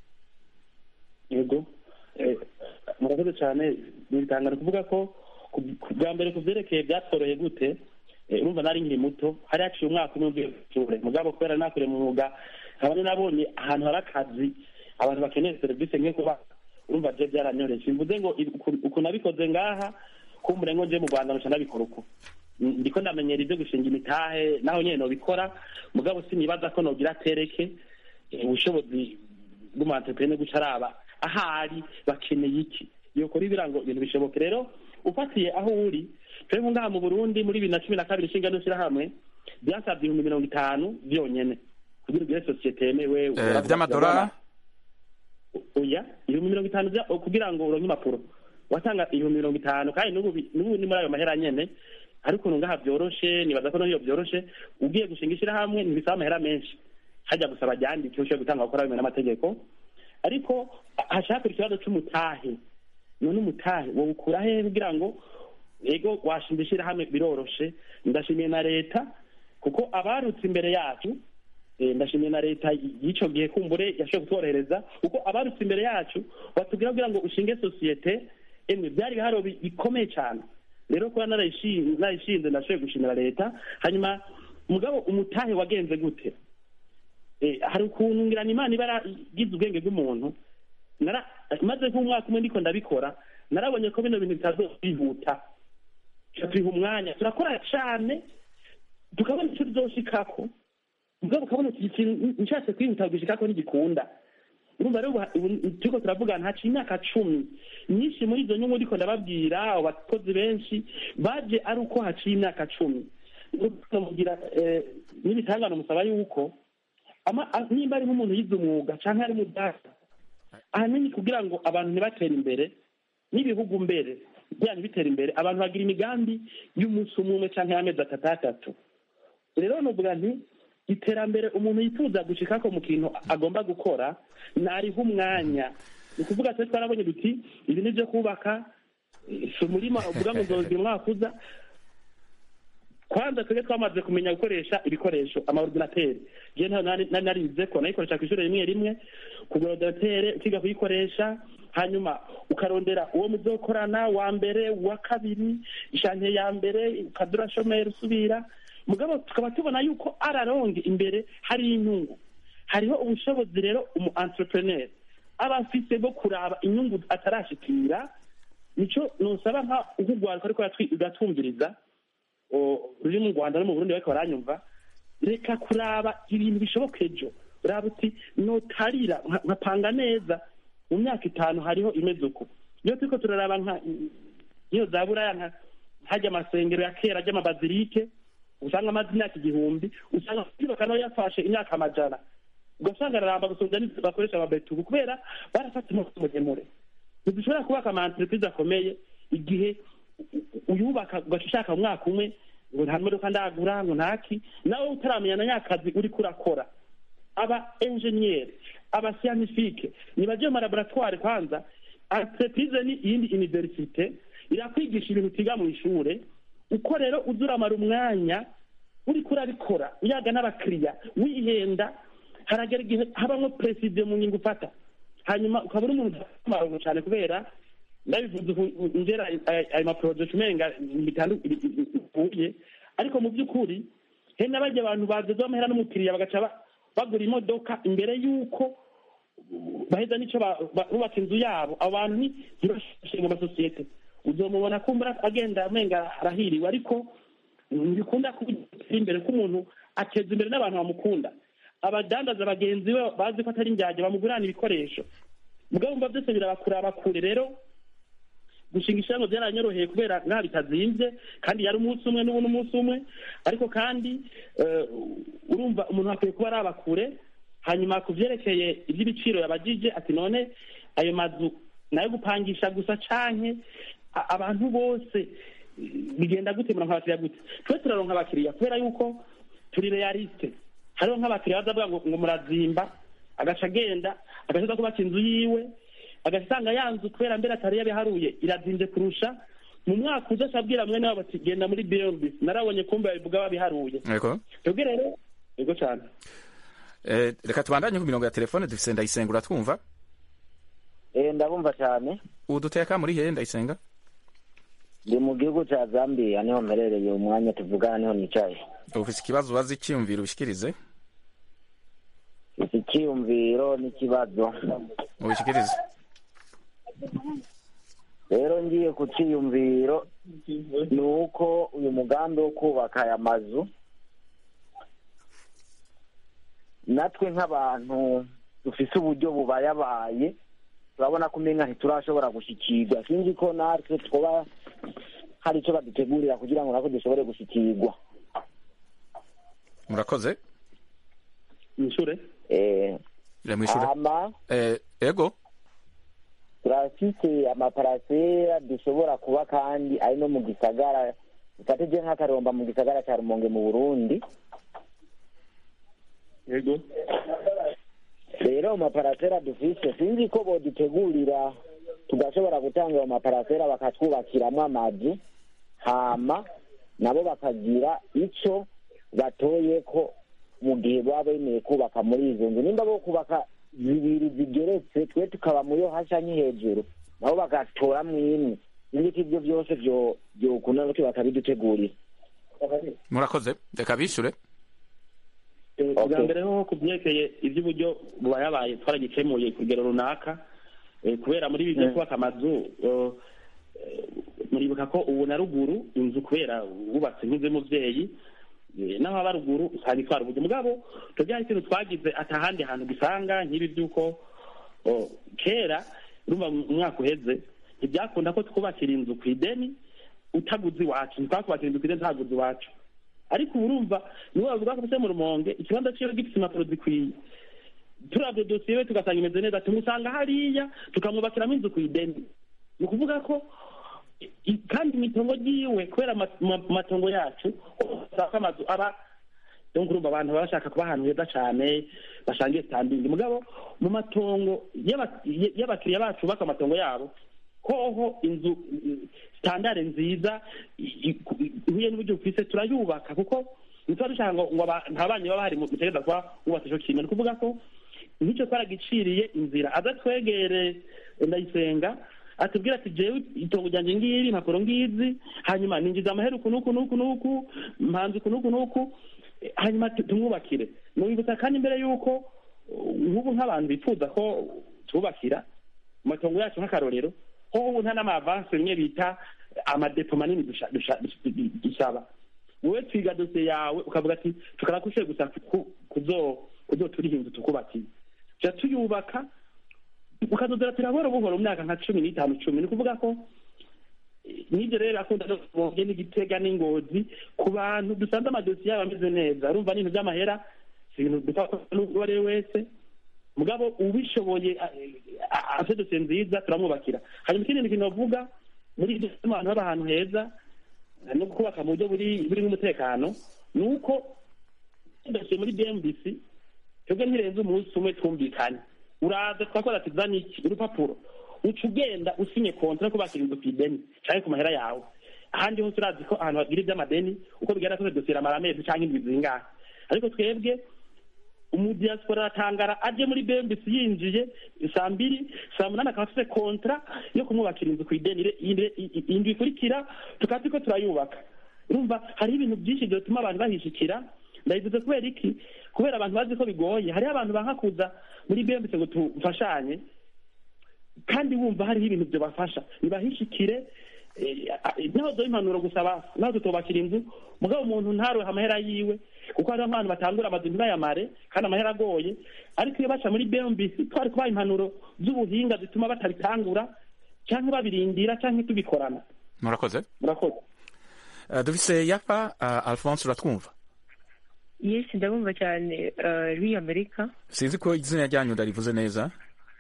yego murakoze cyane bitanga kuvuga ko bwa mbere ku byerekeye byatworoye gute urumva nari nkiri muto hari haciye umwaka umwe ugiye gusura mugabo kubera nakore mu mwuga nkaba nabonye ahantu hari akazi abantu bakeneye serivisi nk'iyo kuba urumva byo byaranyoreje mvuze ngo uku nabikoze ngaha kumbure ngo nje mu rwanda nca nabikora uko ndiko ndamenyera ibyo gushinga imitahe naho nyene nobikora mugabo sinibaza ko nogira tereke ubushobozi bw'umu guca araba ahari bakeneye iki yokora ibirango ibintu bishoboke rero ufatiye aho uri twebwe ngaha mu burundi muri bibiri na cumi na kabiri ishinga n'ishyirahamwe byasabye ibihumbi mirongo itanu byonyene kugira ugire sosiyete yemewe vy'amadolari oya ibihumbi mirongo itanu kugira ngo uronke impapuro watanga ibihumbi mirongo itanu kandi n'ubu ni muri ayo mahera nyene ariko ukuntu ngaha byoroshe nibaza ko n'iyo byoroshe ugiye gushinga ishyirahamwe ntibisaba amahera menshi hajya gusaba ryandike ushoboye gutanga gukora bimwe n'amategeko ariko hashakira ikibazo c'umutahe none umutahe wowukura hehe kugira ngo ego washinga ishyirahamwe biroroshe ndashimiye na leta kuko abarutse imbere yacu ndashimiye na leta y'icyo gihe kumbure yashoboye kutworohereza kuko abarutse imbere yacu batubwira kugira ngo ushinge sosiyete emwe byari ibiharo bikomeye cyane rero kuba narayishinze ndashoboye gushimira leta hanyuma mugabo umutahe wagenze gute Eh, hari ukuntu ngirana imana iba yaragize ubwenge bw'umuntu nara maze nk'umwaka umwe ndiko ndabikora narabonye ko bino bintu bitazokwihuta tubiha umwanya turakora cyane tukabona icyo tuzoshikako mugabo ukabona iki kintu nshatse kwihuta gushikako ntigikunda urumva rero ubu- ubu turiko turavugana haciye imyaka cumi nyinshi muri izo nyungu ndiko ndababwira abo bakozi benshi baje ari uko haciye imyaka cumi mugira n'ibitangano musaba yuko ama- a- nimba ari nk'umuntu yize umwuga canke ari mudata ahanini kugira ngo abantu ntibatere imbere n'ibihugu mbere byanyu bitera imbere abantu bagira imigambi y'umunsi umwe umwe canke y'amezi atatu atatu rero nuvuga nti iterambere umuntu yifuza gushikako mu kintu agomba gukora nariho umwanya ni ukuvuga twe twarabonye duti ibi ni byo kubaka eh, si umurima uvuga ngo nzogira umwaka uza kwanza twebwe twamaze kumenya gukoresha ibikoresho amaordinateri je ntayo nari nari narize ko nayikoresha kw'ishure rimwe rimwe kugura ordinatere ukiga kuyikoresha hanyuma ukarondera uwo muzokorana wa mbere wa kabiri ishante ya mbere ukadura shomeri usubira mugabo tukaba tubona yuko araronge imbere hari inyungu hariho ubushobozi rero umu entrepreneur aba afise bwo kuraba inyungu atarashikira nico nosaba nka nk'urwaruka ariko yatwi- ugatwumviriza o- ruri mu rwanda no mu burundi bariko baranyumva reka kuraba ibintu bishoboka ejo uraba uti notarira nka- nkapanga neza mu myaka itanu hariho imeze uku iyo turiko turaraba nka iyo za buraya nka hajya amasengero ya kera ry'amabazilike usanga amaze imyaka igihumbi usanga kuyubaka nayo yafashe imyaka amajana ugasanga araramba gusumvya n'izo bakoresha ababetubu kubera barafata umunsi muremure ntidushobora kubaka ama entreprise akomeye igihe uyubaka ugaca ushaka mu mwaka umwe ngo nta modoka ndagura ngo ntaki nawe utaramenya na nyakazi uriko urakora aba enjeniyeri aba siyanifike nibaje mu malaboratware kwanza entreprise ni iyindi universite irakwigisha ibintu utiga mu ishure uko rero uza uramara umwanya uriko urabikora uyaga n'abakiriya wihenda haragera igihe habamwo preside mu nyungu ufata hanyuma ukaba uri umuntu udafite cyane kubera ndabivuze uku ngera aya- ayo maporojekiti umenga bitanduye ariko mu by'ukuri he n'abajya abantu badoze amahera n'umukiriya bagaca ba- bagura imodoka imbere y'uko baheza n'icyo ba- ba- bubaka inzu yabo abo bantu ni ntibashinga amasosiyete uzomubona kumbura agenda amenga arahiriwe ariko ntibikunda kugira imbere ko umuntu ateza imbere n'abantu bamukunda abadandaza bagenzi be bazi ko atari indyarya bamugurana ibikoresho mugabo mba byose birabakuraba kure rero gushinga ishyirahamwe byaranyoroheye kubera nta bitazimvye kandi yari umunsi umwe n'ubu n'umunsi umwe ariko kandi eh, urumva umuntu akwiye kuba araba kure hanyuma ku vyerekeye ivy'ibiciro yabajije ati none ayo mazu nayo gupangisha gusa canke a- abantu bose eh, bigenda gute muronka abakiriya gute twe turaronka abakiriya kubera yuko turi realiste hariho nk'abakiriya baza bavuga ngo ngo murazimba agaca agenda agaca kubaka inzu yiwe agasanga ya nzu kubera mbere atari yabiharuye irazinze kurusha mu mwaka uza acabwira mwene wabo ati genda muri beyond narabonye kumbe babivuga babiharuye Yego. twebwe rero yego cyane Eh, reka tubandanye ku mirongo ya telefone dufise ndayisenga uratwumva Eh, ndabumva cyane uduteka muri hehe ndayisenga ndi mu gihugu cya zambia niho mperereye umwanya tuvugana niho nicaye ufise ikibazo ubaza icyiyumviro ubishikirize iki cyiyumviro n'ikibazo ubishikirize rero ngiye ku cyiyumviro ni uko uyu mugambi wo kubaka aya mazu natwe nk'abantu dufise uburyo bubayabaye turabona ko umenga ntiturashobora gushyikirwa sinzi ko natwe twaba hari icyo badutegurira kugira ngo natwe dushobore gushyikirwa murakoze mwishure eh mwishure ama eh, ego turafite amaparasera dushobora kuba kandi ari no mu gisagara ufatije nk'akaromba mu gisagara cya rumonge mu burundi yego rero mu maparasera dufise sinzi ko bodutegurira tugashobora gutanga ayo maparasera bakatwubakiramo amazu hama nabo bakagira icyo batoye ko mu gihe baba bemeye kubaka muri izo nzu nimba bo kubaka zibiri zigeretse twe tukaba muri yo hasi nki hejuru nabo bagatoramwo imwe sinzi ko ibyo byose byo byokunda nuko bakabidutegurira murakoze reka bishure Eh, bwa mbere ho ku byerekeye iby'uburyo buba yabaye twaragikemuye ku rugero runaka Eh, kubera muri ibi byo kubaka amazu eh, eh, muribuka ko ubu na ruguru inzu kubera wubatse nk'iz'umubyeyi eh, naho aba ruguru usanga itwara uburyo mugabo tubyara ikintu twagize atahandi hantu dusanga nk'ibi by'uko oh, kera urumva mu mwaka uheze ntibyakunda ko twubakira inzu ku ideni utaguze iwacu ntitwakubakira inzu ku ideni ntaguze iwacu ariko ubu urumva niwe bavuga ko se mu rumonge ikibanza ciwe gifite impapuro zikwiye turabye dosiye we tugasanga imeze neza tumusanga hariya tukamwubakiramo inzu ku ideni ni ukuvuga ko i- kandi imitongo ryiwe kubera ama- ama- amatongo yacu usanga amazu aba donc urumva abantu baba bashaka kuba ahantu heza cyane bashangiye standing mugabo mu matongo y'aba- y'abakiriya bacu bubaka amatongo yabo hoho inzu standard nziza i- i- ihuye n'uburyo bufise turayubaka kuko ntituba dushaka ngo ngo aba- nta banyi baba bahari mutegereza kuba wubatse ico kintu ni ukuvuga ko nk'icyo twaragiciriye inzira aza twegere ndayisenga atubwira ati jewe itongo ryanjye ngiri impapuro ngizi hanyuma ninjiza amahera uku n'uku n'uku n'uku mpanze uku n'uku n'uku eh, hanyuma tu- tumwubakire nubibutsa kandi mbere y'uko uh, nk'ubu nk'abantu bifuza ko tububakira mu matongo yacu nk'akarorero ho ubu nta n'amavanse bimwe bita amadepo manini dusha- dusha- dusaba wowe twiga dosiye yawe ukavuga ati tukarakushe gusa ku- kuzo kuzoturiha inzu tukubakiye tuja tuyubaka ukazozera turabora buhoro mu myaka nka cumi n'itanu cumi ni ukuvuga ko eh, n'ibyo rero akunda no kubonge n'igitega n'ingozi ku bantu dusanze amadosiye yabo ameze neza urumva n'ibintu by'amahera si ibintu dupfa n'uwo ari we wese mugabo ubishoboye afite dosiye nziza turamwubakira hanyuma ikindi kintu bavuga muri ibyo bituma abantu baba ahantu heza no kubaka mu buryo buri burimo umutekano ni uko dosiye muri bmbc twebwe ntirenze umunsi umwe twumvikane uraza twakora ati zana iki urupapuro uca ugenda usinye kontra yo kubakira inzu ku ideni cyangwa ku mahera yawe ahandi hose urazi ko ahantu hagira iby'amadeni uko bigaragara ko dosiye iramara amezi cyangwa indwi zingahe ariko twebwe umudiyasipora aratangara aje muri bmbc yinjiye saa mbiri saa munani akaba afite kontra yo kumwubakira inzu ku ideni ire- ire- i- indwi ikurikira tukaba turiko turayubaka urumva hariho ibintu byinshi byatuma abantu bahishikira ndabivuze kubera iki kubera abantu bazi ko bigoye hariho abantu banka kuza muri bmbc ngo tufashanye kandi wumva hariho ibintu byabafasha nibahishikire eh, eh, naho duha impanuro gusaba naho tutubakira inzu mugabo umuntu ntarohe amahera yiwe kuko hariho nk'abantu batangura amazu ntibayamare kandi amahera agoye ariko iyo baca muri bmbc twari kubaha impanuro z'ubuhinga zituma batabitangura cyangwa babirindira cyangwa tubikorana murakoze murakoze Eh, dufise yafa uh, alphonse uratwumva yes ndabumva cyane uh, rw'iyo amerika sinzi ko izina ryanyu ndarivuze neza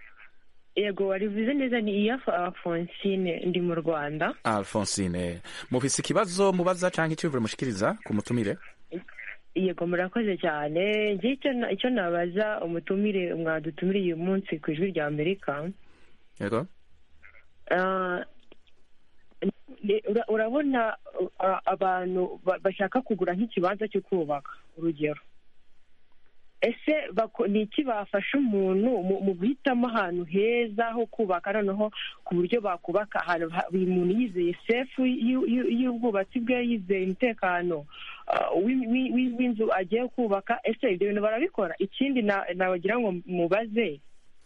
yego warivuze neza ni iyafa alphonsine ndi mu rwanda alphonsine mufise ikibazo mubaza canke iciyumviro mushikiriza ku mutumire yego murakoze cyane njye icyo na- icyo nabaza umutumire mwadutumiriye uyu munsi ku ijwi rya amerika yego Ah, ni- ura- urabona uh, abantu ba- bashaka kugura nk'ikibanza cyo kubaka urugero ese bako- ni iki bafasha umuntu mu- mu guhitamo ahantu heza ho kubaka noneho ku buryo bakubaka ahantu ha- buri muntu yizeye sefu y'u- y'u- y'ubwubatsi bwe yizeye umutekano ah, w'i- w'i- w'i- w'inzu agiye kubaka ese ibyo bintu barabikora ikindi na- nabagira ngo mubaze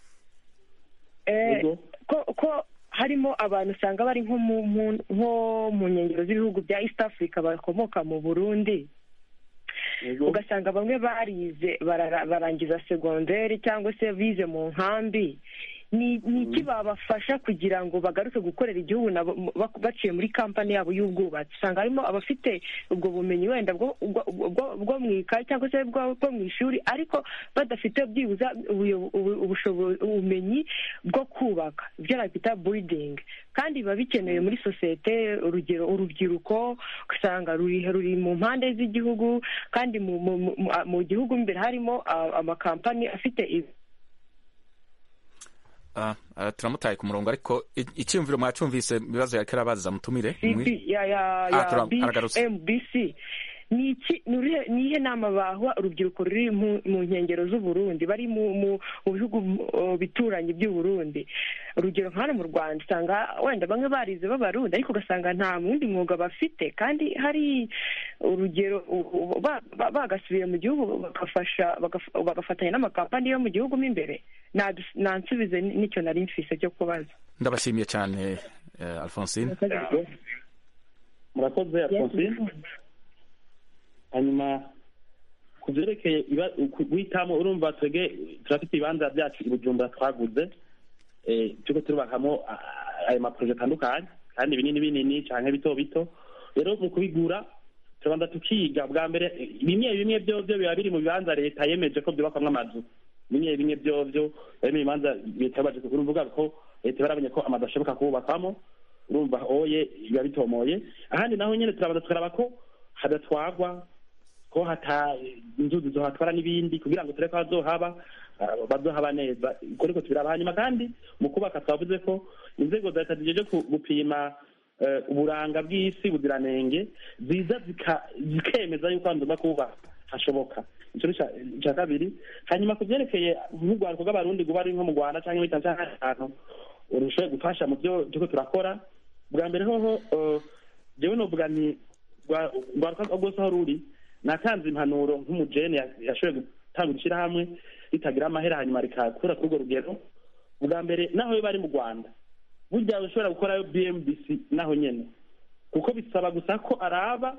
Eh, ko ko harimo abantu usanga bari nko mu mu- nko mu nkengero z'ibihugu bya east africa bakomoka mu burundi ugasanga bamwe barize barara- barangiza segonderi cyangwa se bize mu nkambi ni ni iki babafasha kugira ngo bagaruke gukorera igihugu nabo mu- bak- baciye muri kampani yabo y'ubwubatsi usanga harimo abafite ubwo bumenyi wenda bwo bwo- bwo- bwo mu ikayi cyangwa se bwo bwo mu ishuri ariko badafite byibuza ubuyo- ubu- ubushobo- ubumenyi bwo kubaka ibyo nakwita buridingi kandi biba bikenewe muri sosiyete urugero urubyiruko ugasanga ruri ruri mu mpande z'igihugu kandi mu mu- mu- mu- mu gihugu imbere harimo ah, amakampani afite ibi- Ah, ah, turamutaye ku murongo ariko i- iciyumviro mwacumvise ibibazo yariko arabaza mutumire Mwi- CB ya ya Ah, ya tura- aragarutse. BMBC ni iki ni urihe- ni iyihe nama baha urubyiruko ruri mu mu nkengero z'uburundi bari mu mu mu bihugu uh, bino bituranyi by'u Burundi urugero nka hano mu rwanda usanga wenda bamwe barize b'abarundi ariko ugasanga nta wundi mwuga bafite kandi hari urugero u- u- ba- ba- bagasubiye mu gihugu bagafasha bagaf- bagafatanya n'amakampani yo mu gihugu mo imbere Nadu- nansubize n- n'icyo nari mfise cyo kubaza ndabashimiye cyane eh, alphonsine murakoze alphonsine hanyuma ku byerekeye iba- ku- guhitamo urumva twebwe turafite ibibanza byacu i bujumbura twaguze eh, turiko turubakamo ah, ayo maporoje atandukanye kandi binini binini canke bito bito rero mu kubigura turabanza tukiga bwa mbere eh, bimwe bimwe vyovyo biba biri mu bibanza leta yemeje ko vyubakwamwo amazu bimwe bimwe vyovyo bari mu bibanza leta yabaje kuvuga ko leta barabonye ko amazu ashoboka kububakwamo urumva oye biba bitomoye ahandi naho nyene turabanza tukaraba ko hadatwagwa ko hata inzuzi zohatwara n'ibindi kugira ngo turebe ko hazohaba ah, bazohaba neza uko niko tubiraba hanyuma kandi mu kubaka twavuze ko inzego za leta zijeje ku- gupima eh, uburanga bw'isi buziranenge ziza zika- zikemeza yuko ahantu tugomba kuba hashoboka ico ni ica- ica kabiri hanyuma ku vyerekeye nk'urwandiko rw'abarundi guba ari nko mu rwanda canke muri tanzania canke ahandi hantu urushoboye gufasha mu byo turiko turakora bwa mbere hoho eh, jewe novuga nti rwa- rwaruka rwose aho ruri natanze impanuro nk'umujene ya- yashoboye gutanga ishyirahamwe ritagira amahera hanyuma rikakura kuri urwo rugero bwa mbere naho biba ari mu rwanda burya ushobora gukorayo bmbc naho nyene kuko bisaba gusa ko araba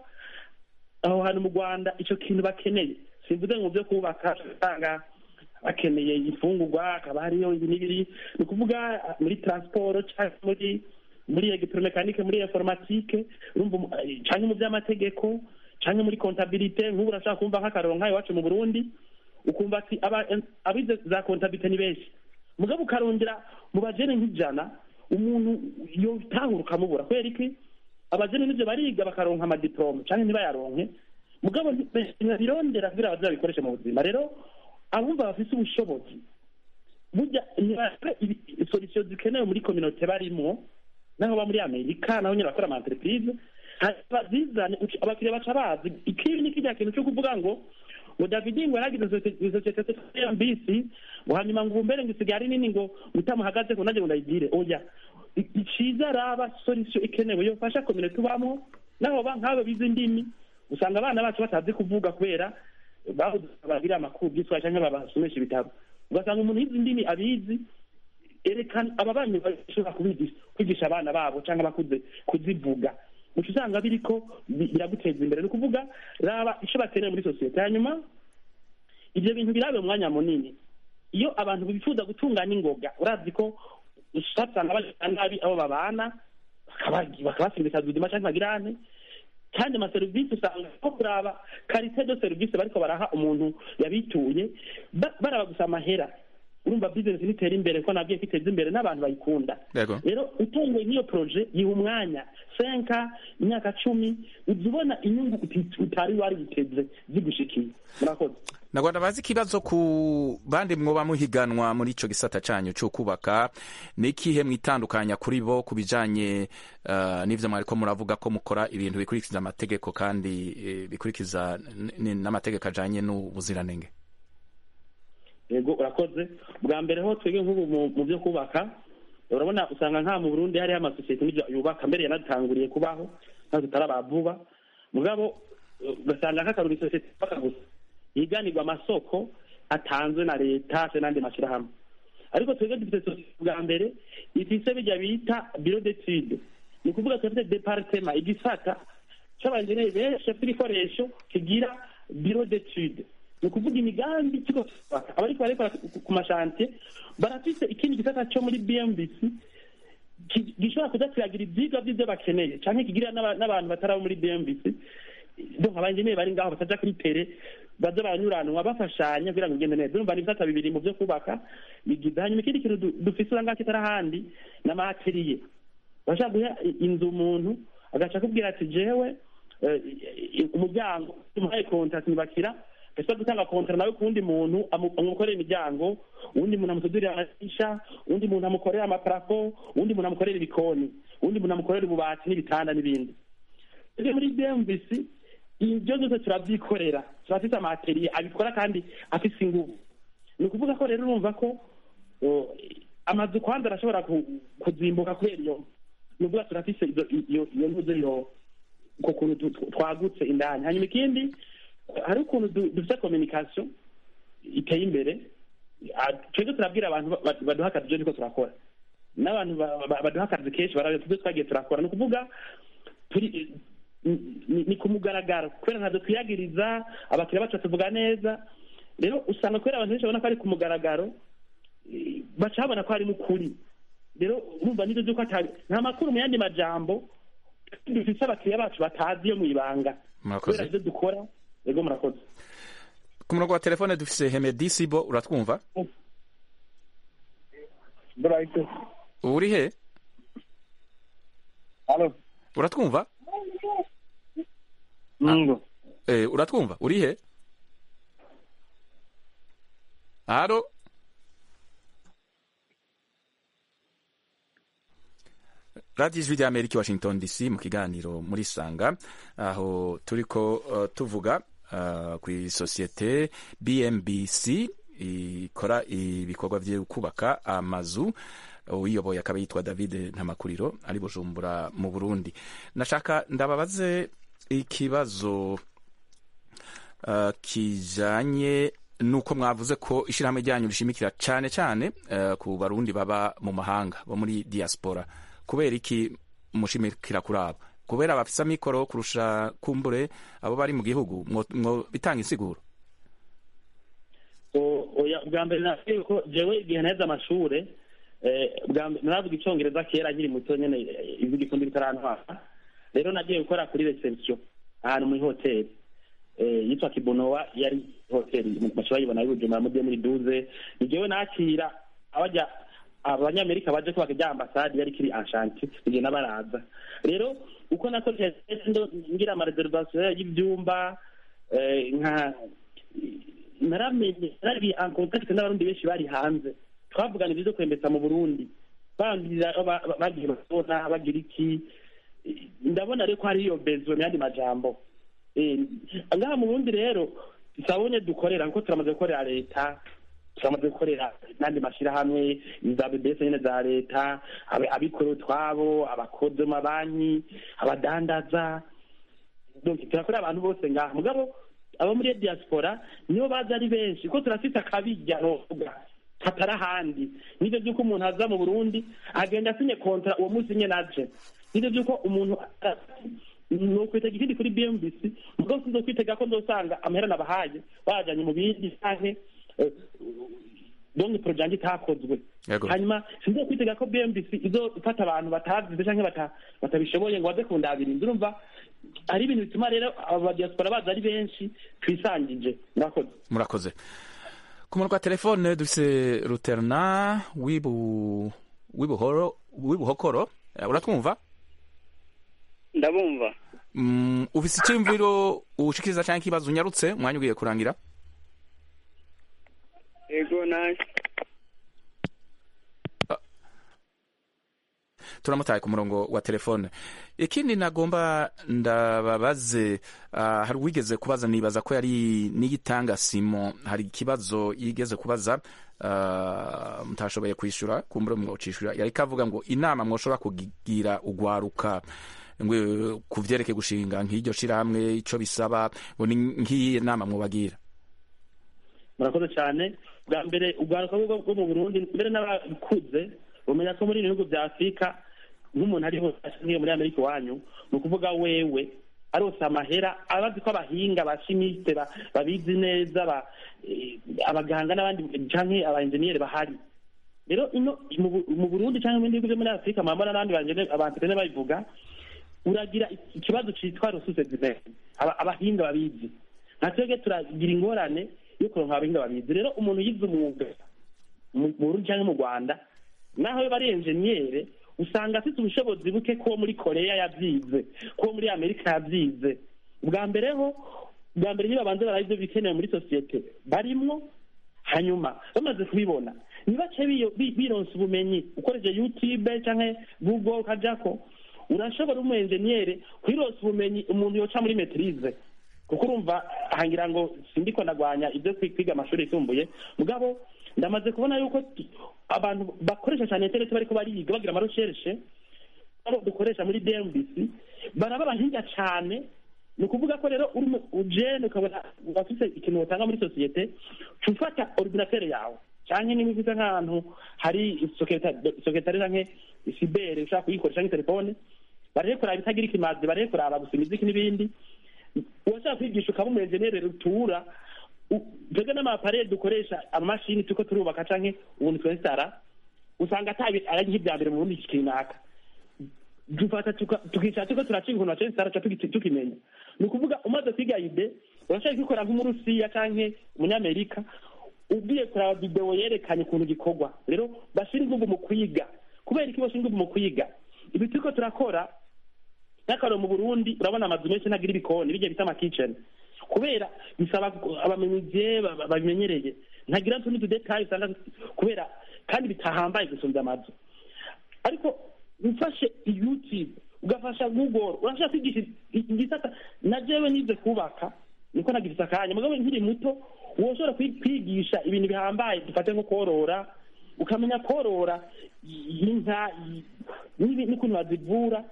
aho hantu mu rwanda icyo kintu bakeneye simvuze ngo mu byo kubaka usanga bakeneye imfungurwa hakaba hariyo ibi n'ibiri ni ukuvuga muri transport cyangwa muri muri electromekanike muri informatike urumva umu- eh, canke mu by'amategeko canke muri kontabilite nk'ubu urashaka kumva nk'akaroro nk'ayo iwacu mu burundi ukumva ati aba- abize za kontabilite ni benshi mugabo ukarondera mu bajene nk'ijana umuntu yotahura ukamubura kubera iki abajene n'ivyo bariga bakaronka amadiplome canke ntibayaronke mugabo ntibirondera kugira baze babikoreshe mu buzima rero abumva bafise ubushobozi burya ntibakore solution zikenewe muri communauté barimo naho ba muri amerika naho nyine bakora ama entreprise bazizane uci- abakiriya baca bazi ikibi ni kirya kintu cyo kuvuga ngo ngo david ngo yaragize sosiyete ya mbisi ngo hanyuma ngo ubumbere ngo isigaye ari nini ngo utamuhagaze ngo nanjye ngo ndayigire oya I- iciza araba solution ikenewe yofasha communauté tubamo naho ba nk'abo bize indimi usanga abana bacu batazi kuvuga kubera babuze bagira amakuru by'iswahili cyangwa babasomesha ibitabo ugasanga umuntu yize indimi abizi erekana ababanyi bashobora kubigisha kwigisha abana babo cyangwa abakuze kuzivuga uca usanga biriko bi- biraguteza imbere ni ukuvuga raba icyo bakeneye muri sosiyete hanyuma ibyo bintu birabe umwanya munini iyo abantu bifuza gutunganya ingoga urazi ko usanga bagenda nabi abo babana bakaba- bakabasindikaza ubuzima cyangwa bagirane kandi amaserivisi usanga ko kuraba karite de serivisi bariko baraha umuntu yabituye ba- baraba gusa amahera urumva bizinesi nitera imbere ko nabwiye ko iteza imbere n'abantu bayikunda yego rero utunguye nk'iyo poroje yiha umwanya senka imyaka cumi uza ubona inyungu uti- utari wari witeze zigushikiye murakoze nagwanda bazi ikibazo ku bandi mwoba muhiganwa muri ico gisata canyu co kubaka ni ikihe mwitandukanya kuri bo ku bijanye uh, n'ivyo mwariko muravuga ko mukora ibintu bikurikiza amategeko kandi eh, bikurikiza n- n- n'amategeko ajanye n'ubuziranenge yego urakoze bwa mbere ho twebwe nk'ubu mu- mu byo kubaka urabona usanga nka mu burundi hariho amasosiyete n'ibyo yubaka mbere yanatanguriye kubaho ntabwo tutaraba vuba mugabo eh, ugasanga nk'akaruri sosiyete yubaka gusa yiganirwa amasoko atanzwe na leta se n'andi mashyirahamwe ariko twebwe dufite sosiyete bwa mbere ifise bijya bita biro d'etude ni ukuvuga turafite departema igisata c'abanjeneri benshi bafite ibikoresho kigira biro d'etude ni ukuvuga imigambi ikigo cyubaka abariko barekora ku- ku mashantiye barafise ikindi gisata cyo muri bmbc ki- gishobora kuza kiragira ivyigwa vy'ivyo bakeneye canke kigirira n'aba- n'abantu batarabo muri bmbc donc abanjeneri bari ngaho bataja kuri tere baza baranyuranwa bafashanya kugira ngo bigende neza urumva ni ibisata bibiri mu vyo kubaka bigize hanyuma ikindi kintu du- dufise urangaka kitari ahandi n'amateriye bashaka guha i- inzu umuntu agaca akubwira ati jewe eh, i- umuryango umuhaye kontakt nibakira ese gutanga kontara nawe ku wundi muntu amu- amukorera imiryango uwundi muntu amutudurira amadirisha uwundi muntu amukorera amaparafo uwundi muntu amukorera ibikoni uwundi muntu amukorera ububati n'ibitanda n'ibindi rero muri bmvc ibyo byose turabyikorera turafite amateriye abikora kandi afise ingufu ni ukuvuga ko rero urumva ko o, amazu kwanza arashobora ku- kuzimbuka kubera iyo nuvuga turafise izo- iyo iyo ntuze iyo uko kuntu tu- tu- twagutse indani hanyuma ikindi hari ukuntu du- dufite communication iteye imbere Ah, twebwe turabwira abantu ba- ba- baduha akazi ibyo niko turakora n'abantu ba- ba- baduha akazi kenshi barabe tubyo twagiye turakora ni ukuvuga turi ni- ni ni ku mugaragaro kubera ntabwo twiyagiriza abakiriya bacu batuvuga neza rero usanga kubera abantu benshi babona ko ari ku mugaragaro eh, baca babona ko harimo ukuri rero urumva nibyo by'uko atari nta makuru mu yandi majambo dufite abakiriya bacu batazi yo mu ibanga Murakoze. kubera ibyo dukora yego murakoze ku murongo wa telefone dufise hemedi sibo uratwumva Brighton. uri he Halo. uratwumva Mungu. eh, uratwumva uri he halo radiyo ijwi ry'amerika i washington dc mu kiganiro muri sanga aho turiko uh, tuvuga uh, ku isosiyete bmbc ikora ibikorwa byo kubaka amazu uyiyoboye akaba yitwa david ntamakuriro ari bujumbura mu burundi nashaka ndababaze ikibazo uh, kijanye nuko mwavuze ko ishyirahamwe ryanyu rishimikira cyane cyane uh, ku barundi baba mu mahanga bo muri diaspora kubera iki mushimikira kuri abo kubera bafise amikoro kurusha kumbure abo bari mu gihugu mwo mwo bitanga insiguro O- oya bwa mbere navuga ko jewe igihe naheze amashure eh, bwa mbere naravuga icongereza kera nkiri muto nyene eh, ivuga ifundi ritarantwara rero nagiye gukora kuri reception ahantu muri hoteli eh, yitwa kibonowa yari hoteli bashobora yibona ari bujumbura muri deux mille douze ni jewe nakira abajya abanyamerika baje kubaka rya ambasade yari kiri anshanti igihe n'abaraza rero uko nakoresheje ndo ngira amareservation y'ivyumba eh, nka naramenye nari en contact n'abarundi benshi bari hanze twavugana ibyo kwembetsa mu burundi bambwira ba- ba- bagiye babona bagira iki ndabona rero ko hari iyo bezo mu yandi majambo Eh, ngaha mu burundi rero sabonye dukorera kuko turamaze gukorera leta turamaze gukorera n'andi mashyirahamwe za bbs nyine za leta abi- abikorera utwabo abakozi mu mabanki abadandaza donc turakorera abantu bose ngaha mugabo abo muri diaspora nibo baza ari benshi kuko turafite akabijya novuga katari ahandi nivyo vy'uko umuntu aza mu burundi agenda asinye kontra uwo munsi nyene aje nivyo vy'uko umuntu nokwitega ikindi kuri bmbc mugabo sizokwitega ko nzosanga amahera nabahaye bajanye mu bindi canke eh, donc projet yanje itakozwe Yego. hanyuma sinzo kwitega ko bmbc izofata abantu batazize canke bata- batabishoboye ngo baze kundabira inzu urumva hari ibintu bituma rero aba diaspora baza ari benshi twisangije murakoze murakoze ku murongo wa telefone dufise ruterna wibu wibuhoro wibuhokoro Eh, uratwumva ndabumva mm, ufise icyumviro ushikiriza canke ikibazo unyarutse umwanya ugiye kurangira yego nanjye turamutaye ku murongo wa telefone ikindi nagomba ndababaze uh, hari uwigeze kubaza nibaza ko yari niyitanga simo hari ikibazo yigeze kubaza uh, mutashoboye kwishyura kumbure mwocishura yari kavuga ngo inama mwoshobora kugira ugwaruka ngo ku vyerekeye gushinga nk'iryo shirahamwe ico bisaba ngo ni nk'iyi nama mwobagira murakoze cyane bwa mbere urwaruka rwo rwo mu burundi mbere n'abakuze bumenya ko muri ibi bihugu bya afurika nk'umuntu ari hose nk'iyo muri amerika iwanyu ni ukuvuga wewe arose amahera abazi ko abahinga abashimiste ba- babizi neza ba- eh, abaganga n'abandi canke abaenjeniyeri bahari rero ino mu Bu- mu burundi cyangwa mu bindi bihugu byo muri afurika mwambona n'abandi banjene- abantrene babivuga uragira ikibazo cyitwa ressources humaines Aba- abahinga babizi nka twebwe turagira ingorane yo kuronka abahinga babizi rero umuntu yize umwuga mu mu burundi cyangwa mu rwanda naho yoba ari enjeniyere usanga afite ubushobozi buke ko muri koreya yabyize ko muri amerika yabyize bwa mbere ho bwa mbere niba babanze barabe ibyo bikenewe muri sosiyete barimwo hanyuma bamaze kubibona ntibace biyo- bi- bironsa ubumenyi ukoresheje youtube cyangwa google ukajako urashobora umu enjeniyere kwironsa ubumenyi umuntu yoca muri metirize kuko urumva hangira ngo sindiko ndagwanya ibyo kwi- kwiga amashuri yisumbuye mugabo ndamaze kubona yuko t- abantu bakoresha cyane interineti bariko bariga bagira amaroshereshe abo dukoresha muri dmbc baraba abahinga cyane ni ukuvuga ko rero uri ujene ukabona ufite ikintu utanga muri sosiyete ufata ordinatere yawe cyangwa niba ufite nk'ahantu hari soketari canke isibere ushaka kuyikoresha nk'itelefone barebe kuraba itagira ikimazi barebe kuraba gusa imiziki n'ibindi uwashaka kwigisha ukaba umuenjenere rutura twebwe n'amaparere dukoresha amamashini turiko turubaka canke ubuntu twesitara usanga atabi ari nk'ibya mbere mu bundi kinaka dufata tukicara turiko turaciga ukuntu bacesitara ca tukimenya ni ukuvuga umaze kwiga ide urashaka kubikora nk'umurusiya canke umunyamerika ugiye kuraba videwo yerekanye ukuntu gikorwa rero bashira inguvu mu kwiga kubera iki bashira inguvu mu kwiga ibi turiko turakora n'akararo mu burundi urabona amazu menshi ntagira ibikoni bijya bita amakiceni kubera bisaba abamenyereye babimenyereye ntagira n'utundi tudetayi usanga kubera kandi bitahambaye gusumba amazu ariko ufashe youtube ugafasha google urashaka kwigisha igisata na jewe nize kubaka niko nagize akanya mugabo nkiri muto woshobora kwigisha ibintu bihambaye dufate nko korora ukamenya korora inka n'ukuntu bazivura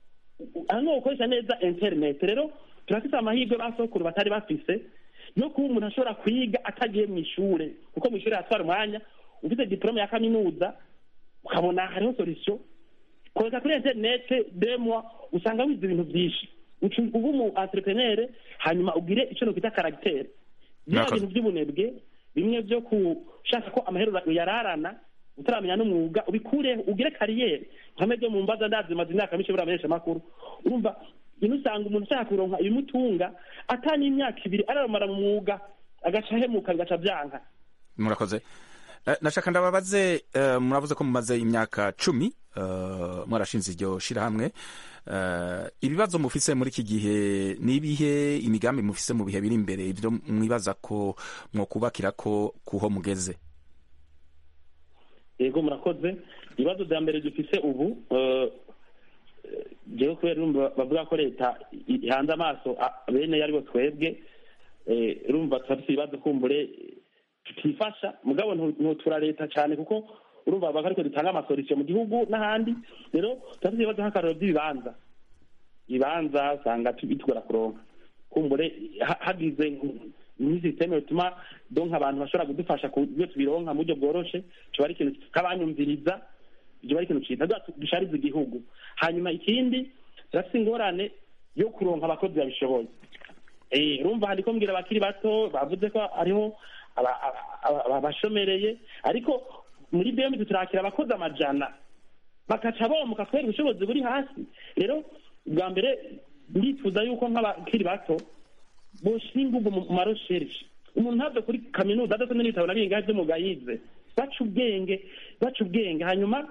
hano gukoresha neza internet rero turafite amahirwe basokuru batari bafise yo kuba umuntu ashobora kwiga atagiye mu ishure kuko mu ishure hatwara umwanya ufite diplome ya kaminuza ukabona hariho solution koreka kuri internet demwa usanga wize ibintu byinshi uba umu entrepreneur hanyuma ugire icyo nokwita caractère bya bintu by'ubunebwe bimwe byo gushaka ko amahero uyararana utaramenya n'umwuga ubikureho ugire kariyeri nkame byo mu mbaza ndazi maze imyaka myinshi buriya menshi amakuru urumva ino usanga umuntu ashaka kuronka ibimutunga atani imyaka ibiri araramara mu mwuga agaca ahemuka bigaca byanka murakoze nashaka ndababaze muravuze ko mumaze imyaka cumi mwarashinze iryo shirahamwe ibibazo mufise muri iki gihe n'ibihe imigambi mufise mu bihe biri imbere ibyo mwibaza ko mwokubakira ko kuho mugeze yego murakoze ibibazo bya mbere dufise ubu jewe kubera urumva bavuga ko leta ihanze amaso bene aribo twebwe urumva turafise ibibazo kumbure tutifasha mugabo ntutura leta cyane kuko urumva bavuga ariko dutanga amasolisiyo mu gihugu n'ahandi rero turafite ibibazo nk'akararo by'ibibanza ibibanza usanga bitugora kuronka kumbure hagize n'isisiteme bituma donka abantu bashobora kudufasha ku buryo tubironka mu buryo bworoshe kiba ari ikintu kabanyumviriza kiba ari ikintu cyiza dushariza igihugu hanyuma ikindi turafite ingorane yo kuronka abakozi babishoboye urumva handiko mbwira abakiri bato bavuze ko hariho abashomereye ariko muri bmd turakira abakozi amajana bakaca bomuka kubera ubushobozi buri hasi rero bwa mbere ndifuza yuko nk'abakiri bato boshira inguvu mu marosherishe umuntu ntave kuri kaminuza adasomye n'ibitabo na bingahe by'umwuga yize baca ubwenge baca ubwenge hanyuma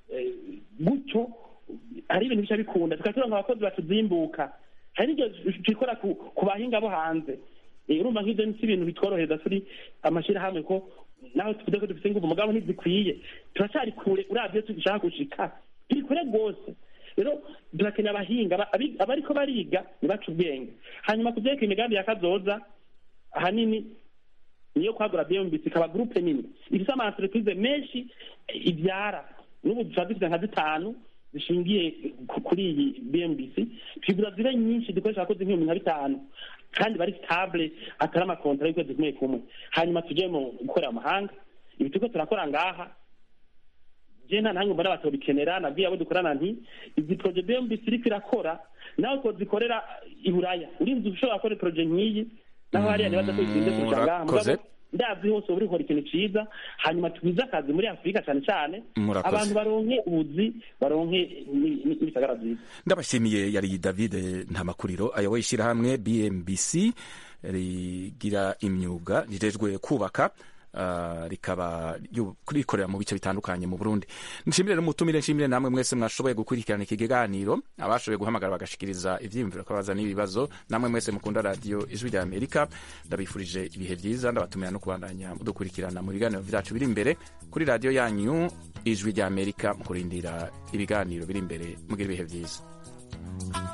gutyo hari ibintu bica bikunda tukagira ngo abakozi batuzimbuka hari n'igihe twikora ku bahinga bo hanze urumva nk'ibyo si ibintu bitworohereza turi amashyirahamwe ko nawe tuvuze ko dufite ingufu mugabo ntizikwiye turacyari kure urabyo dushaka gushika turi kure rwose rero turakeneye abahinga abariko bariga ntibace ubwenge hanyuma ku byerekeye imigambi ya kazoza ahanini niyo kwagura bmbc ikaba gurupe nini ifite ama entreprise menshi ibyara n'ubu dushobora dufite nka zitanu zishingiye kuri iyi bmbc twigura zibe nyinshi dukoresha abakozi nk'ibihumbi nka bitanu kandi bari stable atari amakontara y'ukwezi kumwe kumwe hanyuma tujye mu gukorera amahanga ibi turiko turakora ngaha je nta ntange mbona batobikenera nabwiye abo dukorana nti izi proje bmbc iriko irakora nawe ko zikorera i buraya urinzi ushobora gukora proje nk'iyi naho hariya nibaza ko izinze kurusha ngaha mugabo ndazi hose uba urikora ikintu ciza hanyuma tugwize akazi muri afurika cyane cyane abantu baronke ubuzi baronke n'ibisagara byiza ndabashimiye yari david ntamakuriro ayoboye ishyirahamwe bmbc rigira imyuga rijejwe kubaka rikaba rikorera mu bice bitandukanye mu burundi nshimire n'umutumire nshimire namwe mwese mwashoboye gukurikirana iki kiganiro abashoboye guhamagara bagashikiriza ivyiyumviro kabaza n'ibibazo namwe mwese mukunda radiyo ijwi rya amerika ndabifurije ibihe byiza ndabatumira no kubandanya mudukurikirana mu biganiro vyacu biri imbere kuri radiyo yanyu ijwi rya amerika mu kurindira ibiganiro biri imbere mugira ibihe byiza